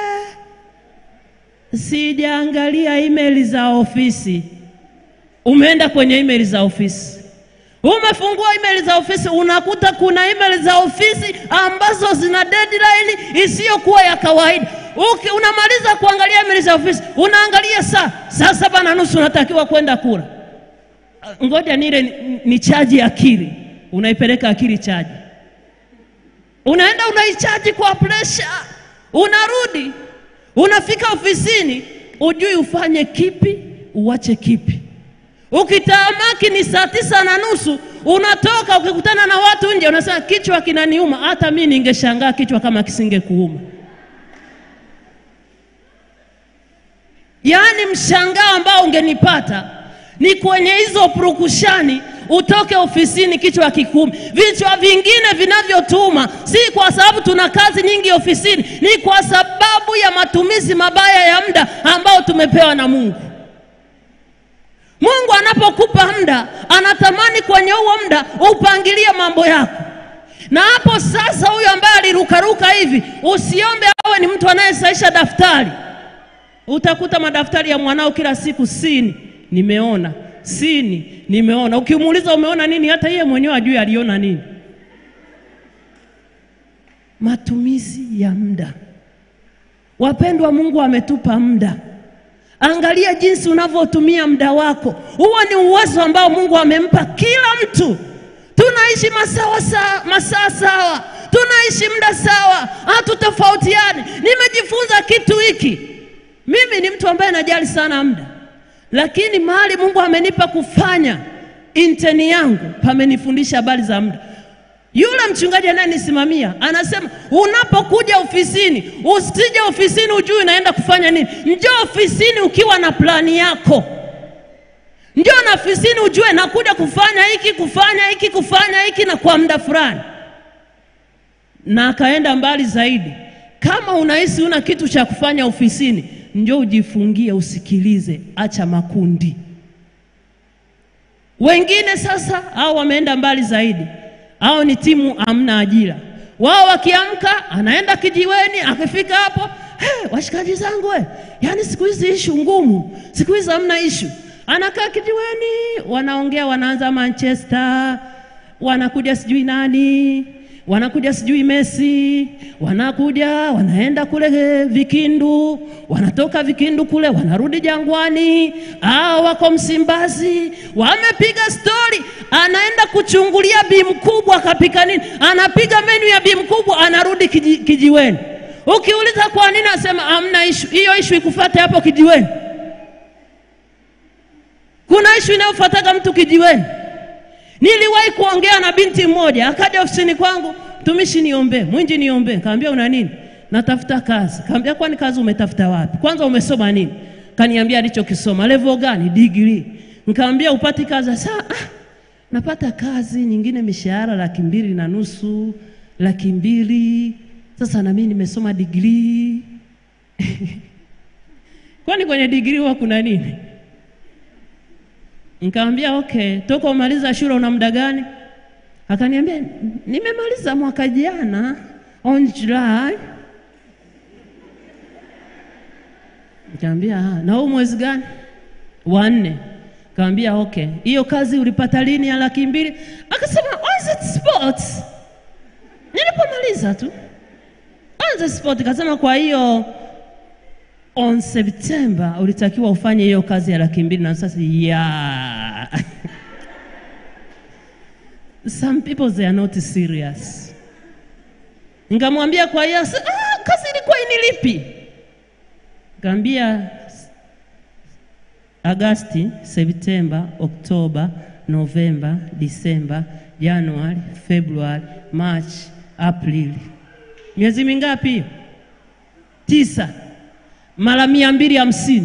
sijaangalia email za ofisi umeenda kwenye email za ofisi, umefungua email za ofisi, unakuta kuna email za ofisi ambazo zina deadline isiyokuwa ya kawaida. Uki, unamaliza kuangalia email za ofisi, unaangalia saa saa saba na nusu unatakiwa kwenda kula. Ngoja nile ni, ni chaji akili, unaipeleka akili chaji, unaenda unaichaji kwa presha, unarudi unafika ofisini, ujui ufanye kipi uwache kipi. Ukitamaki ni saa tisa na nusu unatoka, ukikutana na watu nje unasema kichwa kinaniuma. Hata mi ningeshangaa kichwa kama kisingekuuma. Yaani mshangao ambao ungenipata ni kwenye hizo purukushani, utoke ofisini kichwa kikuumi. Vichwa vingine vinavyotuma si kwa sababu tuna kazi nyingi ofisini, ni kwa sababu ya matumizi mabaya ya muda ambao tumepewa na Mungu. Mungu anapokupa muda anatamani kwenye huo muda upangilie mambo yako. Na hapo sasa, huyo ambaye alirukaruka hivi, usiombe awe ni mtu anayesaisha daftari. Utakuta madaftari ya mwanao kila siku, sini nimeona, sini nimeona. Ukimuuliza umeona nini, hata yeye mwenyewe ajui aliona nini. Matumizi ya muda. Wapendwa, Mungu ametupa muda. Angalia jinsi unavyotumia muda wako. Huo ni uwezo ambao Mungu amempa kila mtu. Tunaishi masawa sawa, masaa sawa, tunaishi muda sawa, hatutofautiani. Nimejifunza kitu hiki. Mimi ni mtu ambaye najali sana muda, lakini mahali Mungu amenipa kufanya inteni yangu pamenifundisha habari za muda. Yule mchungaji anayenisimamia anasema, unapokuja ofisini usije ofisini ujui unaenda kufanya nini. Njoo ofisini ukiwa na plani yako. Njoo na ofisini ujue nakuja kufanya hiki, kufanya hiki, kufanya hiki na kwa muda fulani. Na akaenda mbali zaidi, kama unahisi una kitu cha kufanya ofisini, njoo ujifungie, usikilize, acha makundi. Wengine sasa hao wameenda mbali zaidi hao ni timu hamna ajira. Wao wakiamka anaenda kijiweni, akifika hapo hey, washikaji zangu we, yaani siku hizi ishu ngumu, siku hizi hamna ishu. Anakaa kijiweni, wanaongea, wanaanza Manchester, wanakuja sijui nani, wanakuja sijui Mesi, wanakuja wanaenda kule Vikindu, wanatoka Vikindu kule wanarudi Jangwani, au wako Msimbazi, wamepiga stori, anaenda kuchungulia bi mkubwa akapika nini, anapiga menu ya bi mkubwa, anarudi kiji, kijiweni. Ukiuliza kwa nini, asema amna ishu, hiyo ishu ikufuate hapo kijiweni. Kuna ishu inayofuataga mtu kijiweni. Niliwahi kuongea na binti mmoja, akaja ofisini kwangu, mtumishi, niombee, mwinji, niombee. Kaambia una nini? Natafuta kazi. Kaambia kwani kazi umetafuta wapi? Kwanza umesoma nini? Kaniambia alichokisoma. Level gani? Degree. Nikaambia upati kazi. Sasa ah, napata kazi nyingine, mishahara laki mbili na nusu, laki mbili. Sasa na mimi nimesoma degree. kwani kwenye degree huwa kuna nini? Nikamwambia okay, toka umaliza shule una muda gani? Akaniambia nimemaliza mwaka jana on July. Nikamwambia ah, na huu mwezi gani? Wa nne. Nikamwambia okay, hiyo kazi ulipata lini ya laki mbili? Akasema on the spot. Nilipomaliza tu on the spot. Akasema kwa hiyo on September ulitakiwa ufanye hiyo kazi ya laki mbili na sasa yeah. Some people they are not serious. Nikamwambia kwa hiyo ah, kazi ilikuwa inilipi? Nikamwambia Agasti, Septemba, Oktoba, Novemba, Disemba, Januari, Februari, March, Aprili. Miezi mingapi hiyo? Tisa mara mia mbili hamsini.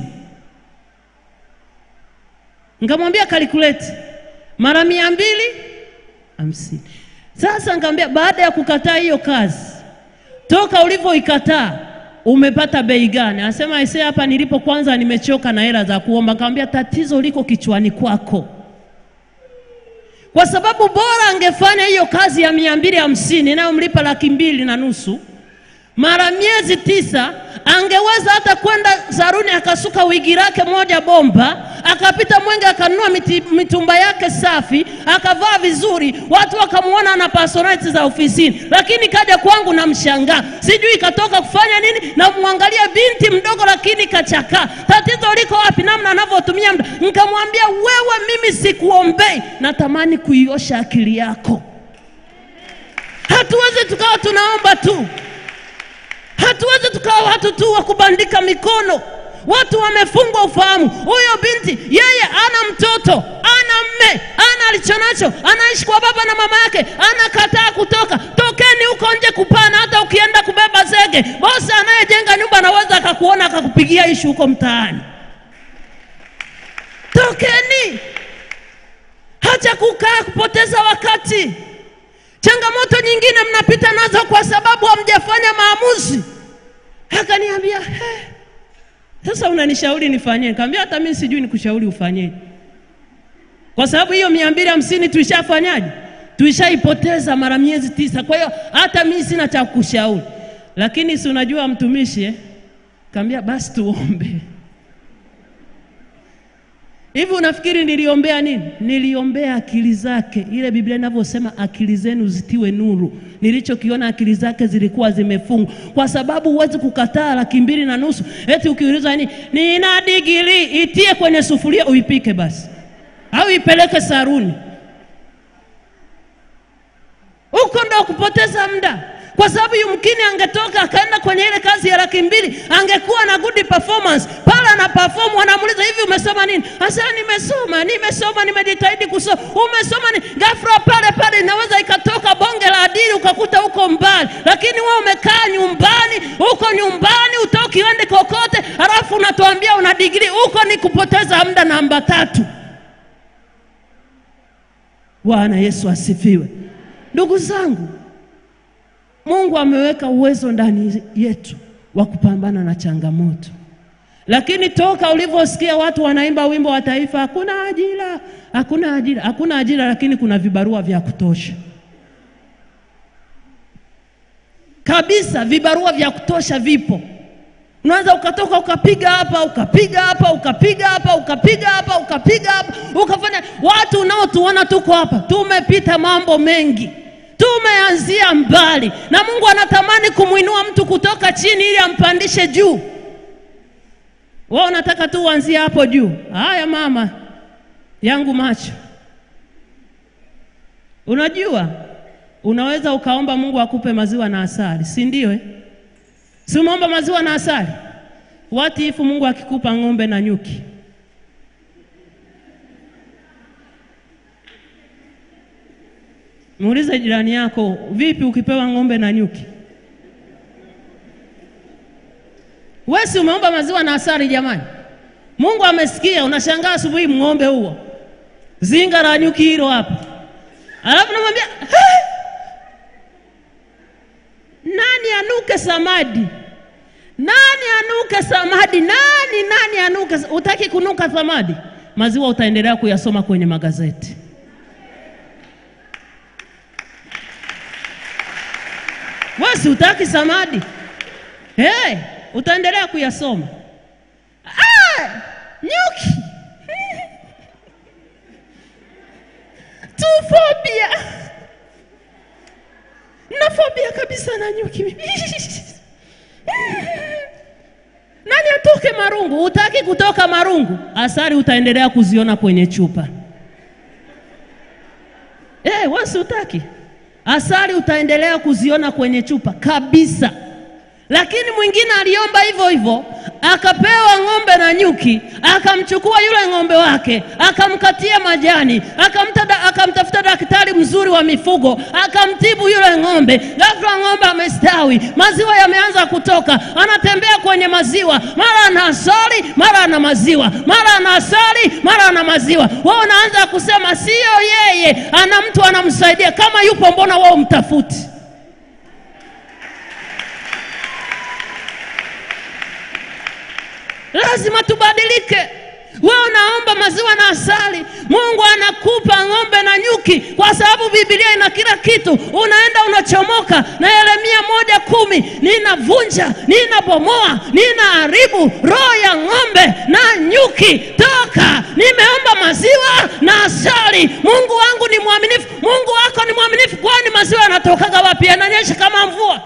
Nikamwambia calculate mara mia mbili hamsini. Sasa nikamwambia baada ya kukataa hiyo kazi, toka ulivyoikataa umepata bei gani? Anasema aisee, hapa nilipo kwanza nimechoka na hela za kuomba. Nikamwambia tatizo liko kichwani kwako, kwa sababu bora angefanya hiyo kazi ya mia mbili hamsini inayomlipa laki mbili na nusu mara miezi tisa angeweza hata kwenda saruni akasuka wigi lake moja bomba, akapita Mwenge akanunua miti, mitumba yake safi, akavaa vizuri, watu wakamwona ana personality za ofisini. Lakini kaja kwangu na mshangaa, sijui katoka kufanya nini, na mwangalia binti mdogo, lakini kachakaa. Tatizo liko wapi? Namna anavyotumia muda. Nikamwambia wewe, mimi sikuombei, natamani kuiosha akili yako. Hatuwezi tukawa tunaomba tu Hatuwezi tukawa watu tu wa kubandika mikono. Watu wamefungwa ufahamu. Huyo binti yeye ana mtoto, ana mme, ana alichonacho, anaishi kwa baba na mama yake, anakataa kutoka. Tokeni huko nje kupana. Hata ukienda kubeba zege, bosi anayejenga nyumba anaweza akakuona akakupigia ishu huko mtaani. Tokeni, hacha kukaa kupoteza wakati. Changamoto nyingine mnapita nazo kwa sababu hamjafanya maamuzi. Akaniambia, hey, sasa unanishauri nifanyie? Nikamwambia hata mimi sijui nikushauri ufanyeje, kwa sababu hiyo mia mbili hamsini tuishafanyaje? Tuishaipoteza mara miezi tisa. Kwa hiyo hata mimi sina cha kushauri, lakini si unajua mtumishi eh? Kaambia basi tuombe. Hivi unafikiri niliombea nini? Niliombea akili zake, ile Biblia inavyosema akili zenu zitiwe nuru. Nilichokiona akili zake zilikuwa zimefungwa, kwa sababu huwezi kukataa laki mbili na nusu eti ukiulizwa nini, nina digiri, itie kwenye sufuria uipike basi, au ipeleke saruni. Huko ndo kupoteza muda kwa sababu yumkini angetoka akaenda kwenye ile kazi ya laki mbili angekuwa na good performance pale, ana perform, wanamuuliza hivi, umesoma nini? Asema nimesoma, nimesoma, nimejitahidi kusoma. Umesoma nini? Ghafla pale pale inaweza ikatoka bonge la adili ukakuta huko mbali, lakini wewe umekaa nyumbani, huko nyumbani utoki uende kokote, halafu unatuambia una digrii. Huko ni kupoteza muda namba tatu. Bwana Yesu asifiwe, ndugu zangu. Mungu ameweka uwezo ndani yetu wa kupambana na changamoto, lakini toka ulivyosikia watu wanaimba wimbo wa taifa, hakuna ajira, hakuna ajira, hakuna ajira, lakini kuna vibarua vya kutosha kabisa. Vibarua vya kutosha vipo. Unaweza ukatoka ukapiga hapa ukapiga hapa ukapiga hapa ukapiga hapa ukapiga hapa ukafanya. Watu unaotuona tuko hapa tumepita mambo mengi Tumeanzia mbali, na Mungu anatamani kumwinua mtu kutoka chini ili ampandishe juu. Wewe unataka tu uanzie hapo juu. Haya mama yangu macho, unajua unaweza ukaomba Mungu akupe maziwa na asali, si ndio? Eh, si umeomba maziwa na asali? What if Mungu akikupa ng'ombe na nyuki? Muulize jirani yako, vipi ukipewa ng'ombe na nyuki? Wewe si umeomba maziwa na asali jamani? Mungu amesikia, unashangaa asubuhi ng'ombe huo, zinga la nyuki hilo hapa, alafu namwambia "Hey! nani anuke samadi? Nani anuke samadi? Nani nani anuke? Utaki kunuka samadi? Maziwa utaendelea kuyasoma kwenye magazeti. Wewe si utaki samadi? Hey, utaendelea kuyasoma. Ah, nyuki tufobia na fobia kabisa na nyuki nani atoke marungu? Utaki kutoka marungu? Asali utaendelea kuziona kwenye chupa. Eh, wasi utaki asali utaendelea kuziona kwenye chupa kabisa. Lakini mwingine aliomba hivyo hivyo, akapewa ng'ombe na nyuki, akamchukua yule ng'ombe wake, akamkatia majani, akamtada, akamtafuta daktari mzuri wa mifugo, akamtibu yule ng'ombe. Ghafla ng'ombe amestawi, maziwa yameanza kutoka, anatembea kwenye maziwa, mara ana asali, mara ana maziwa, mara ana asali, mara ana maziwa. Wewe unaanza kusema sio yeye, ana mtu anamsaidia. Kama yupo, mbona wewe umtafuti? Lazima tubadilike. Wewe unaomba maziwa na asali, Mungu anakupa ng'ombe na nyuki, kwa sababu Biblia ina kila kitu. Unaenda unachomoka na Yeremia moja kumi, ninavunja, ninabomoa, ninaharibu roho ya ng'ombe na nyuki. Toka, nimeomba maziwa na asali. Mungu wangu ni mwaminifu, Mungu wako ni mwaminifu. Kwani maziwa yanatokaga wapi? Yananyesha kama mvua?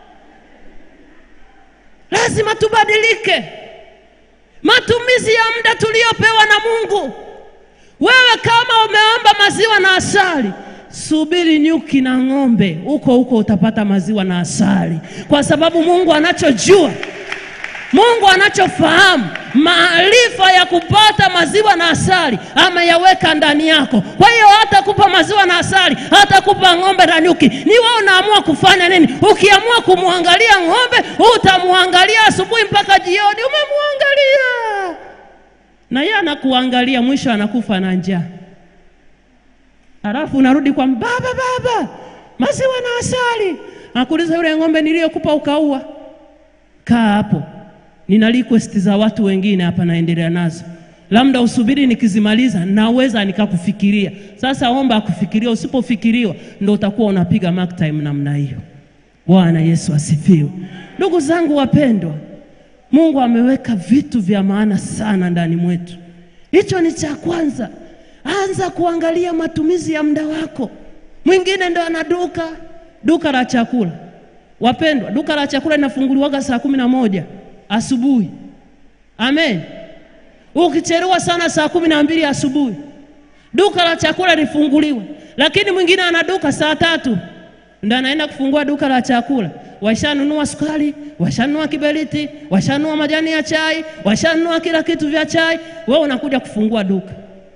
Lazima tubadilike matumizi ya muda tuliopewa na Mungu. Wewe kama umeomba maziwa na asali, subiri nyuki na ng'ombe, huko huko utapata maziwa na asali, kwa sababu Mungu anachojua, Mungu anachofahamu, maarifa ya kupata maziwa na asali ameyaweka ndani yako. Kwa hiyo hatakupa maziwa na asali, hatakupa ng'ombe na nyuki. Ni wewe unaamua kufanya nini. Ukiamua kumwangalia ng'ombe, utamwangalia asubuhi mpaka jioni, umemwangalia na yeye anakuangalia, mwisho anakufa na njaa, halafu unarudi kwa baba, baba, maziwa na asali. Nakuuliza, yule ng'ombe niliyokupa ukaua? Kaa hapo, nina request za watu wengine hapa, naendelea nazo, labda usubiri nikizimaliza, naweza nikakufikiria. Sasa omba akufikiria, usipofikiriwa ndo utakuwa unapiga mark time namna hiyo. Bwana Yesu asifiwe. Ndugu zangu wapendwa, Mungu ameweka vitu vya maana sana ndani mwetu. Hicho ni cha kwanza. Anza kuangalia matumizi ya muda wako. Mwingine ndo ana duka duka la chakula. Wapendwa, duka la chakula linafunguliwaga saa kumi na moja asubuhi. Amen. Ukichelewa sana saa kumi na mbili asubuhi duka la chakula lifunguliwe, lakini mwingine ana duka saa tatu ndo anaenda kufungua duka la chakula. Washanunua sukari, washanunua kiberiti, washanunua majani ya chai, washanunua kila kitu vya chai. Wewe unakuja kufungua duka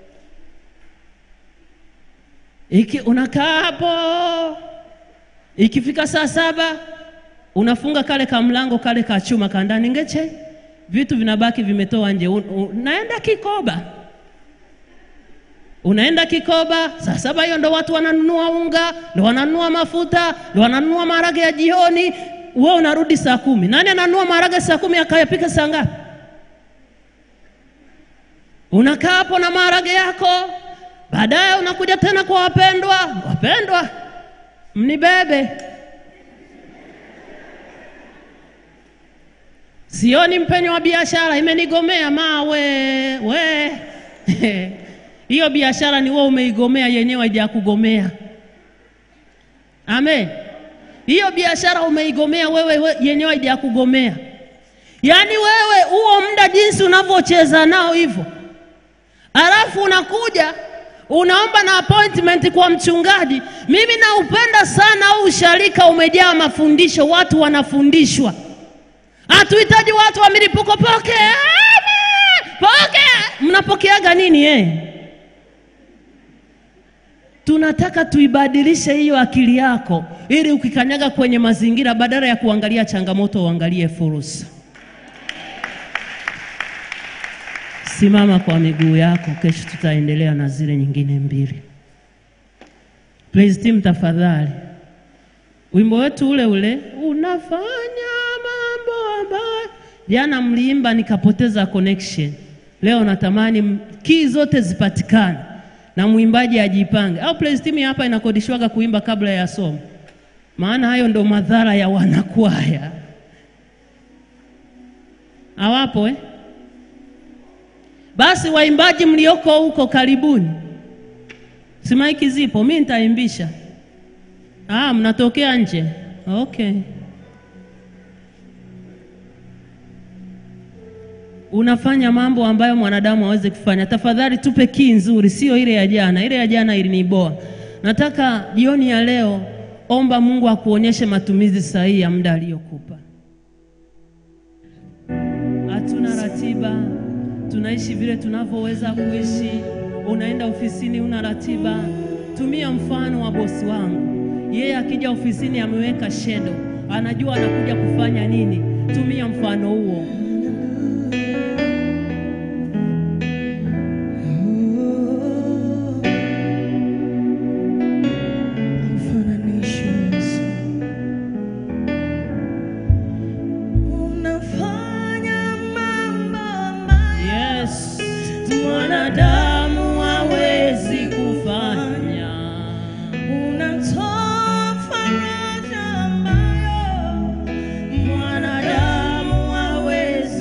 iki, unakaa hapo, ikifika saa saba unafunga kale ka mlango kale ka chuma ka ndani ngeche, vitu vinabaki vimetoa nje. Unaenda kikoba unaenda Kikoba saa saba hiyo ndo watu wananunua unga, ndo wananunua mafuta, ndo wananunua maharage ya jioni. Wewe unarudi saa kumi. Nani ananunua maharage saa kumi akayapika saa ngapi? Unakaa hapo na maharage yako, baadaye unakuja tena kwa wapendwa. Wapendwa, mnibebe, sioni mpenyo wa biashara, imenigomea mawe we hiyo biashara ni wewe umeigomea, yenyewe haijakugomea. Amen. Hiyo biashara umeigomea wewe, we, yenyewe haijakugomea. Yaani wewe huo muda jinsi unavyocheza nao hivyo, alafu unakuja unaomba na appointment kwa mchungaji. Mimi naupenda sana huu usharika, umejaa mafundisho, watu wanafundishwa. Hatuhitaji watu wa milipuko, pokea pokea. Mnapokeaga nini eh? Tunataka tuibadilishe hiyo akili yako, ili ukikanyaga kwenye mazingira, badala ya kuangalia changamoto, uangalie fursa. Simama kwa miguu yako, kesho tutaendelea na zile nyingine mbili. Praise team, tafadhali, wimbo wetu ule ule, unafanya mambo ambayo jana mliimba nikapoteza connection. Leo natamani kii zote zipatikane na mwimbaji ajipange, au praise team hapa inakodishwaga kuimba kabla ya somo, maana hayo ndo madhara ya wanakwaya. Hawapo eh? Basi waimbaji mlioko huko karibuni, si maiki zipo, mi nitaimbisha. Ah, mnatokea nje? Okay. Unafanya mambo ambayo mwanadamu hawezi kufanya. Tafadhali tupe kii nzuri, sio ile ya jana. Ile ya jana iliniboa. Nataka jioni ya leo, omba Mungu akuonyeshe matumizi sahihi ya muda aliyokupa. Hatuna ratiba tunaishi vile tunavyoweza kuishi. Unaenda ofisini, una ratiba. Tumia mfano wa bosi wangu, yeye akija ofisini ameweka shedo, anajua anakuja kufanya nini. Tumia mfano huo. Mfananisho Yesu. Unafanya mambo ambayo Yes, mwanadamu hawezi kufanya. unatoa faraja ambayo Mwanadamu hawezi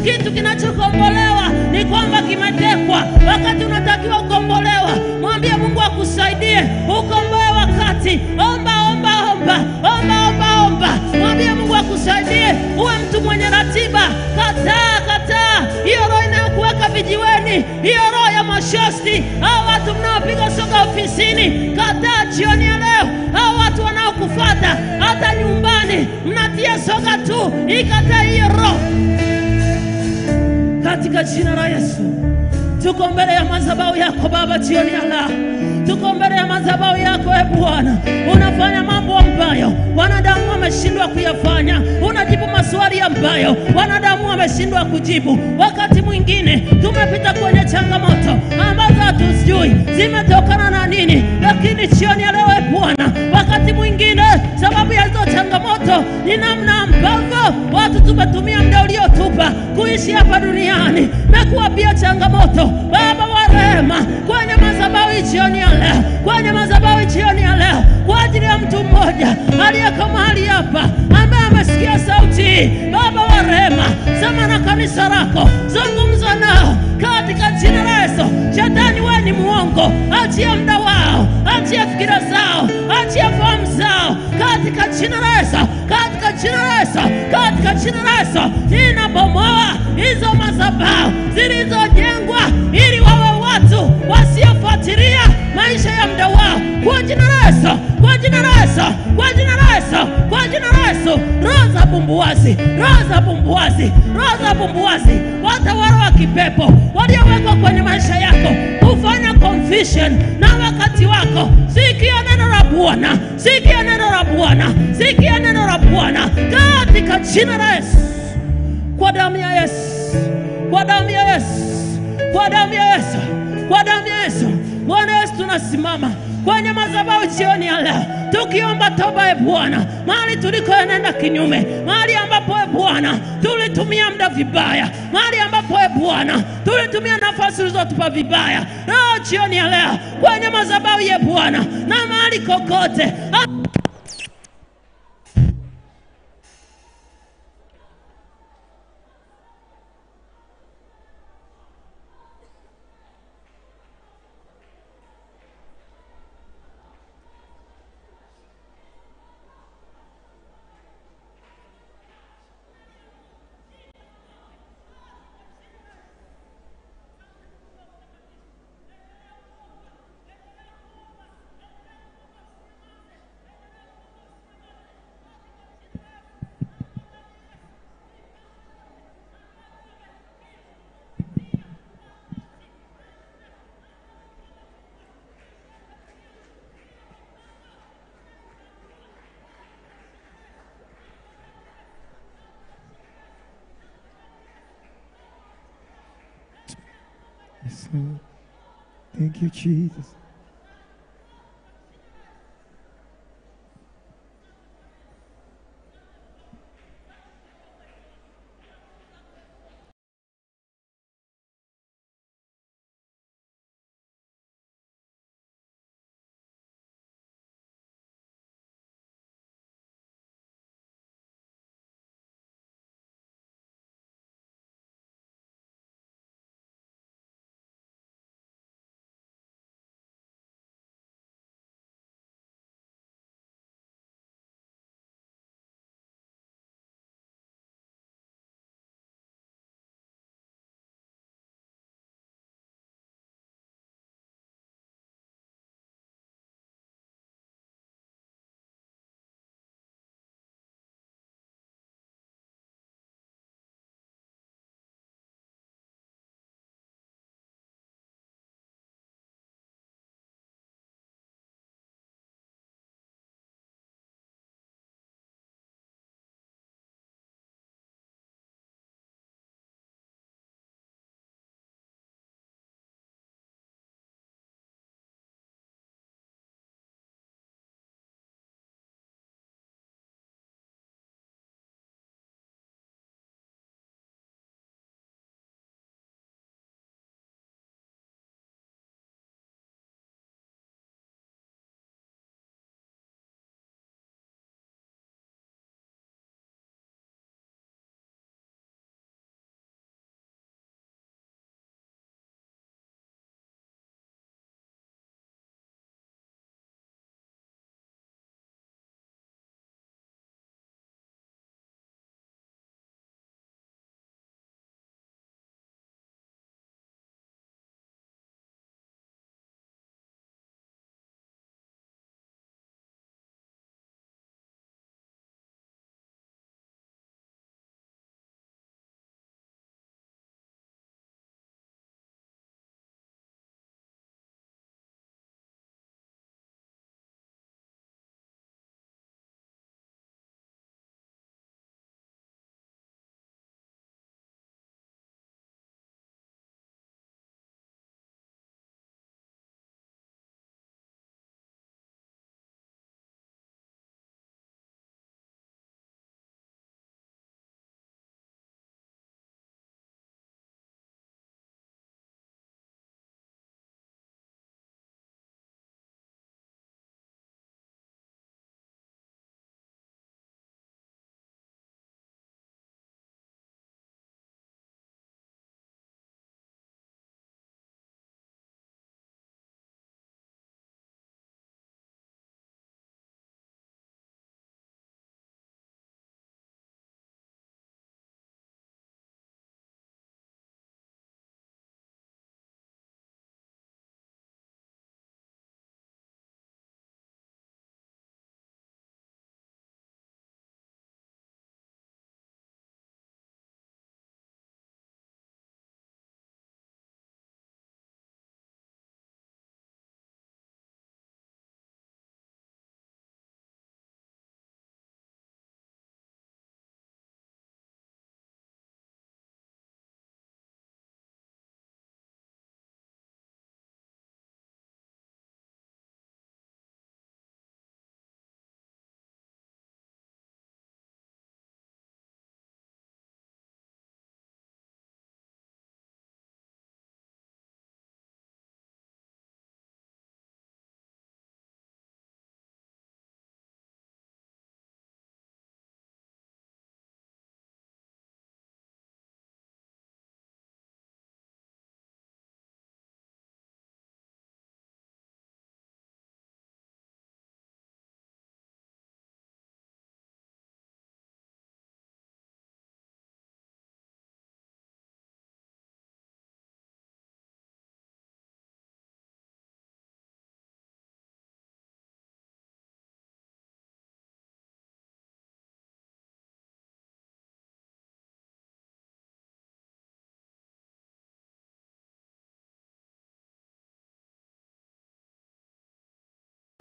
kitu kinachokombolewa ni kwamba kimetekwa. Wakati unatakiwa kukombolewa, mwambie Mungu akusaidie ukomboe wakati. Omba, omba, omba, omba, omba, omba, mwambie Mungu akusaidie uwe mtu mwenye ratiba. Kataa, kataa hiyo roho inayokuweka vijiweni, hiyo roho ya mashosti, hao watu mnaopiga soga ofisini. Kataa jioni ya leo, hao watu wanaokufata hata nyumbani mnatia soga tu. Ikataa hiyo roho katika jina la Yesu. Tuko mbele ya madhabahu yako Baba jioni ya leo, tuko mbele ya madhabahu yako e Bwana. Unafanya mambo ambayo wanadamu wameshindwa kuyafanya, unajibu maswali ambayo wanadamu wameshindwa kujibu. Wakati mwingine tumepita kwenye changamoto ambazo hatuzijui zimetokana na nini, lakini jioni ya leo e Bwana, wakati mwingine sababu ya hizo changamoto ni namna ambavyo watu tumetumia muda uliotupa kuishi hapa duniani na kuwapia changamoto. Baba wa rehema, kwenye madhabahu jioni ya leo, kwenye madhabahu jioni ya leo, kwa ajili ya mtu mmoja aliyeko mahali hapa ambaye amesikia sauti hii, Baba wa rehema, sema na kanisa lako, zungumza nao katika jina la Yesu. Shetani, wewe ni muongo, achia muda wao, achia fikira zao, achia fahamu zao katika jina la Yesu, katika jina la Yesu, katika jina la Yesu. Ninabomoa hizo madhabahu zilizojengwa ili wawe watu wasiofuatilia maisha ya muda wao, kwa jina la Yesu, kwa jina la Yesu, kwa jina la Yesu, kwa jina la Yesu. Roho za bumbuazi, roho za bumbuazi, roho za bumbuazi, watawala wa kipepo waliowekwa kwenye maisha yako kufanya confusion na wakati wako. Sikia neno la Bwana, sikia neno la Bwana, sikia neno la Bwana katika jina la Yesu, kwa damu ya Yesu, kwa damu ya Yesu, kwa damu ya Yesu, kwa damu ya Yesu. Bwana Yesu, tunasimama kwenye madhabahu jioni ya leo tukiomba toba, e Bwana, mahali tulikoenenda kinyume, mahali ambapo e Bwana tulitumia muda vibaya, mahali ambapo e Bwana tulitumia nafasi ulizotupa vibaya. Leo jioni ya leo kwenye madhabahu ye Bwana na mahali kokote Yes, Lord. Thank you, Jesus.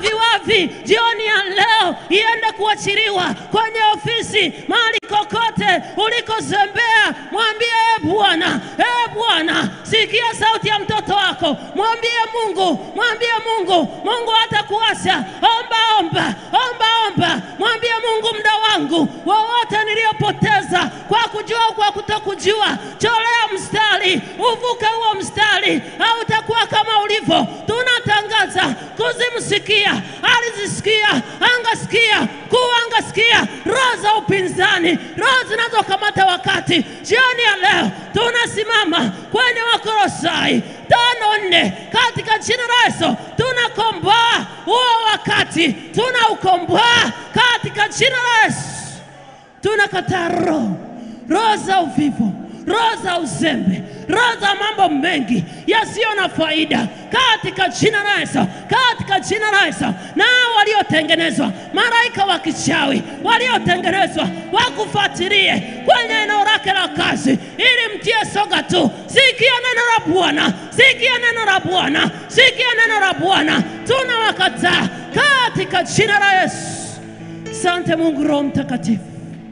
viwavi jioni ya leo iende kuachiliwa kwenye ofisi, mahali kokote ulikozembea, mwambie e Bwana, e Bwana, sikia sauti ya mtoto wako, mwambie Mungu, mwambie Mungu, Mungu hatakuacha. Omba, omba, omba, omba, mwambie Mungu, muda wangu wowote niliyopoteza kwa kujua au kwa kutokujua, cholea mstari, uvuke huo mstari, au utakuwa kama ulivyo. Tunatangaza kuzimu sikia, ardhi sikia, anga sikia, kuu anga sikia, roho za upinzani, roho zinazokamata wakati. Jioni ya leo tunasimama kwenye Wakolosai tano nne katika jina la Yesu tunakomboa huo wakati, tunaukomboa katika jina la Yesu. Tunakataa roho roho za uvivu, roho za uzembe, roho za mambo mengi yasiyo na faida katika jina la Yesu, katika jina la Yesu. Nao waliotengenezwa malaika wa kichawi waliotengenezwa wakufuatilie kwenye eneo lake la kazi, ili mtie soga tu. Sikia neno la Bwana, sikia neno la Bwana, sikia neno la Bwana. Tunawakataa katika jina la Yesu. Sante Mungu Roho Mtakatifu.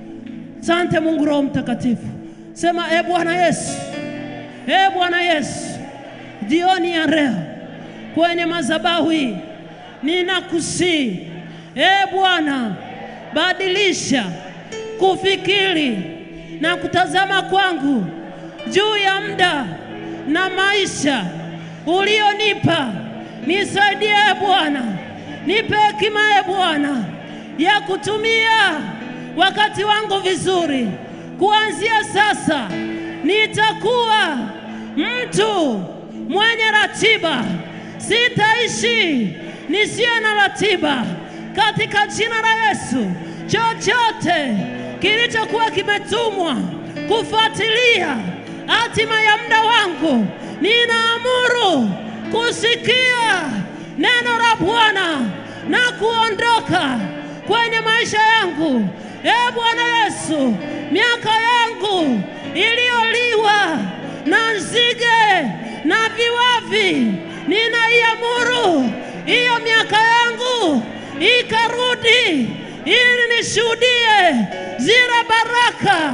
Sante Mungu Roho Mtakatifu. Sema e Bwana Yesu, e Bwana Yesu, jioni ya leo kwenye madhabahu hii ninakusii, e Bwana, badilisha kufikiri na kutazama kwangu juu ya muda na maisha ulionipa. Nisaidie e Bwana, nipe hekima e Bwana ya kutumia wakati wangu vizuri. Kuanzia sasa nitakuwa mtu mwenye ratiba, sitaishi nisiye na ratiba, katika jina la Yesu. Chochote kilichokuwa kimetumwa kufuatilia hatima ya muda wangu, ninaamuru kusikia neno la Bwana na kuondoka kwenye maisha yangu. E Bwana Yesu, miaka yangu iliyoliwa na nzige na viwavi, ninaiamuru hiyo miaka yangu ikarudi, ili nishuhudie zile baraka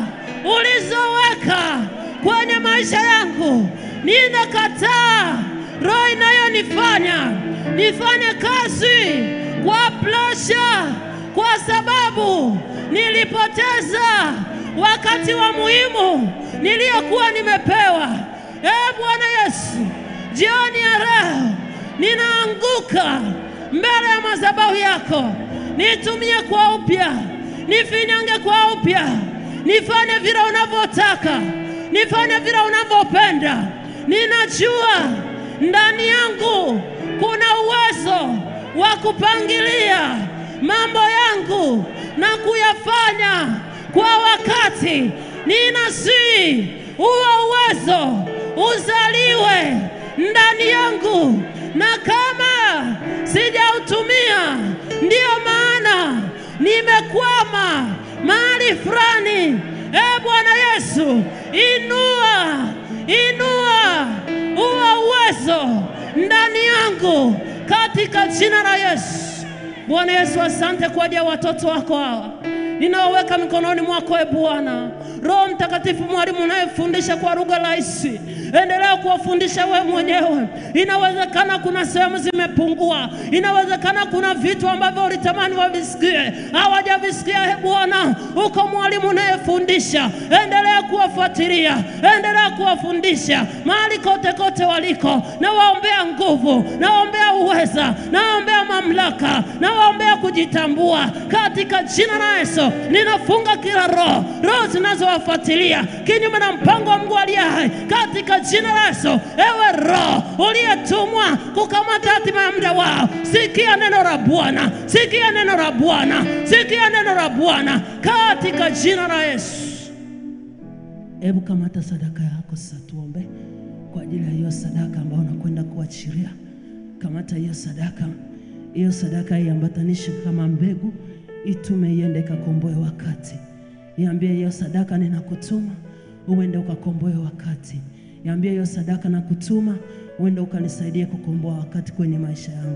ulizoweka kwenye maisha yangu. Ninakataa roho inayonifanya nifanye kazi kwa presha, kwa sababu nilipoteza wakati wa muhimu niliyokuwa nimepewa. E Bwana Yesu, jioni ya leo ninaanguka mbele ya madhabahu yako, nitumie kwa upya, nifinyange kwa upya, nifanye vile unavyotaka, nifanye vile unavyopenda. Ninajua ndani yangu kuna uwezo wa kupangilia mambo yangu na kuyafanya kwa wakati. Ninasihi huo uwezo uzaliwe ndani yangu, na kama sijautumia, ndiyo maana nimekwama mahali fulani. E Bwana Yesu, inua inua huo uwezo ndani yangu katika jina la Yesu. Bwana Yesu, asante kwa ajili ya watoto wako hawa ninaoweka mikononi mwako, e Bwana. Roho Mtakatifu, mwalimu unayefundisha kwa lugha rahisi, endelea kuwafundisha wewe mwenyewe. Inawezekana kuna sehemu zimepungua, inawezekana kuna vitu ambavyo ulitamani wavisikie hawajavisikia. E Bwana, uko mwalimu unayefundisha, endelea kuwafuatilia, endelea kuwafundisha mahali kote kote waliko. Nawaombea nguvu, nawaombea uweza, nawaombea mamlaka, nawaombea kujitambua katika jina la Yesu. Ninafunga kila roho, roho zinazowafuatilia kinyume na mpango wa Mungu aliye hai katika jina la Yesu. Ewe roho uliyetumwa kukamata hatima ya muda wao, sikia neno la Bwana, sikia neno la Bwana, sikia neno la Bwana katika jina la Yesu. Hebu kamata sadaka yako sasa, tuombe kwa ajili ya hiyo sadaka ambayo unakwenda kuachilia. Kamata hiyo sadaka, hiyo sadaka iambatanishe kama mbegu, itume iende ikakomboe wakati. Iambie hiyo sadaka ninakutuma uende ukakomboe wakati. Iambie hiyo sadaka nakutuma uende ukanisaidie kukomboa wakati kwenye maisha yangu.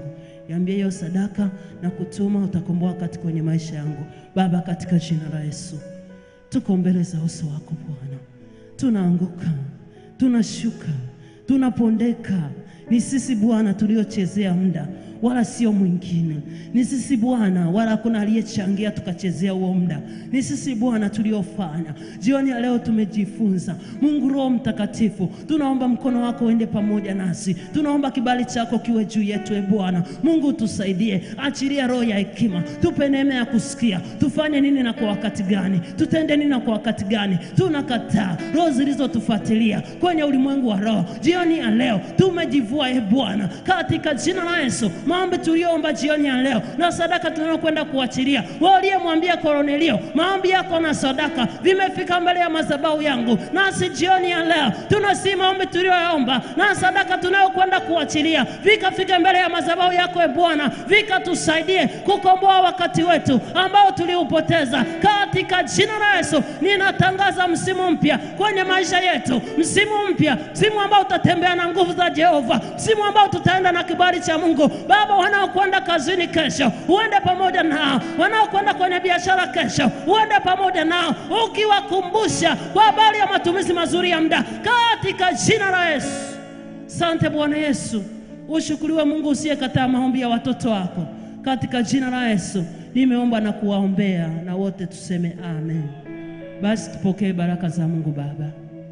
Niambie hiyo sadaka na kutuma, utakomboa wakati kwenye maisha yangu Baba, katika jina la Yesu. Tuko mbele za uso wako Bwana, tunaanguka, tunashuka, tunapondeka. Ni sisi Bwana tuliochezea muda wala sio mwingine. Ni sisi Bwana, wala hakuna aliyechangia tukachezea huo muda. Ni sisi Bwana tuliofanya. Jioni ya leo tumejifunza. Mungu Roho Mtakatifu, tunaomba mkono wako uende pamoja nasi, tunaomba kibali chako kiwe juu yetu. E Bwana Mungu, tusaidie, achilia roho ya hekima, tupe neema ya kusikia, tufanye nini na kwa wakati gani, tutende nini na kwa wakati gani. Tunakataa roho zilizotufuatilia kwenye ulimwengu wa roho. Jioni ya leo tumejivua, e Bwana, katika jina la Yesu maombi tuliyoomba jioni ya leo na sadaka tunayokwenda kuachilia. Wewe uliyemwambia Kornelio, maombi yako na sadaka vimefika mbele ya madhabahu yangu, nasi jioni ya leo tunasi maombi tuliyoomba na sadaka tunayokwenda kuachilia vikafika mbele ya madhabahu yako, e Bwana, vikatusaidie kukomboa wakati wetu ambao tuliupoteza katika jina la Yesu. Ninatangaza msimu mpya kwenye maisha yetu, msimu mpya, msimu ambao utatembea na nguvu za Jehova, msimu ambao tutaenda na kibali cha Mungu. Baba, wanaokwenda kazini kesho, uende pamoja nao. Wanaokwenda kwenye biashara kesho, uende pamoja nao, ukiwakumbusha kwa habari ya matumizi mazuri ya muda, katika jina la Yesu. Sante Bwana Yesu, ushukuriwe Mungu usiyekataa maombi ya watoto wako, katika jina la Yesu nimeomba na kuwaombea, na wote tuseme amen. Basi tupokee baraka za Mungu Baba.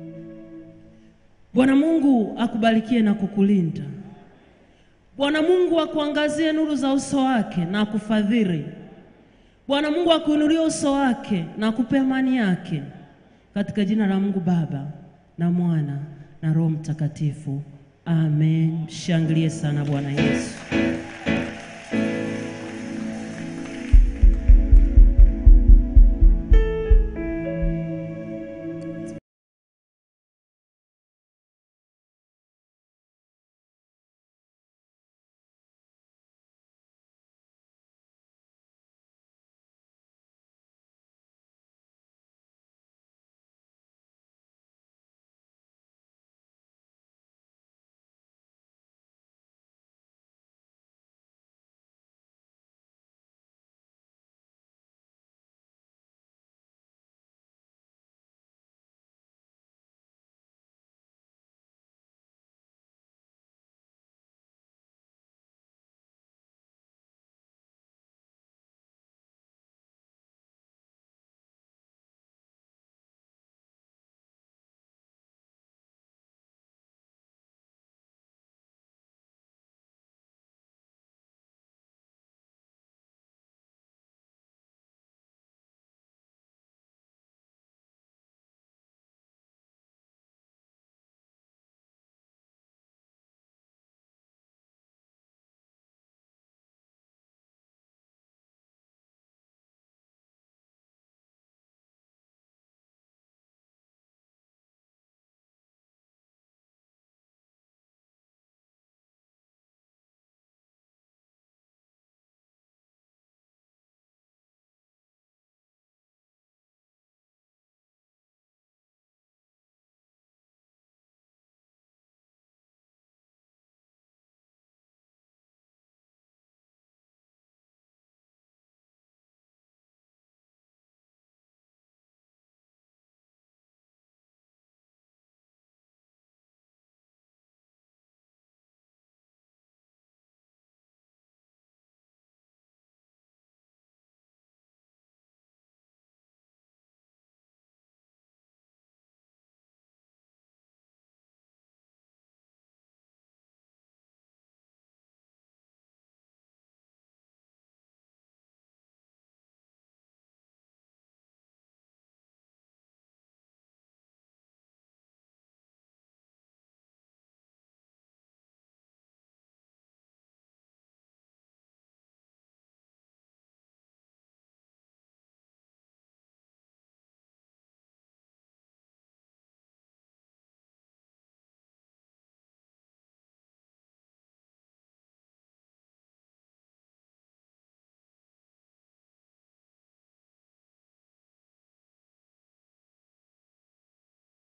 Bwana Mungu akubarikie na kukulinda. Bwana Mungu akuangazie nuru za uso wake na akufadhili. Bwana Mungu akuinulie uso wake na akupe amani yake, katika jina la Mungu Baba na Mwana na Roho Mtakatifu, amen. Shangilie sana Bwana Yesu.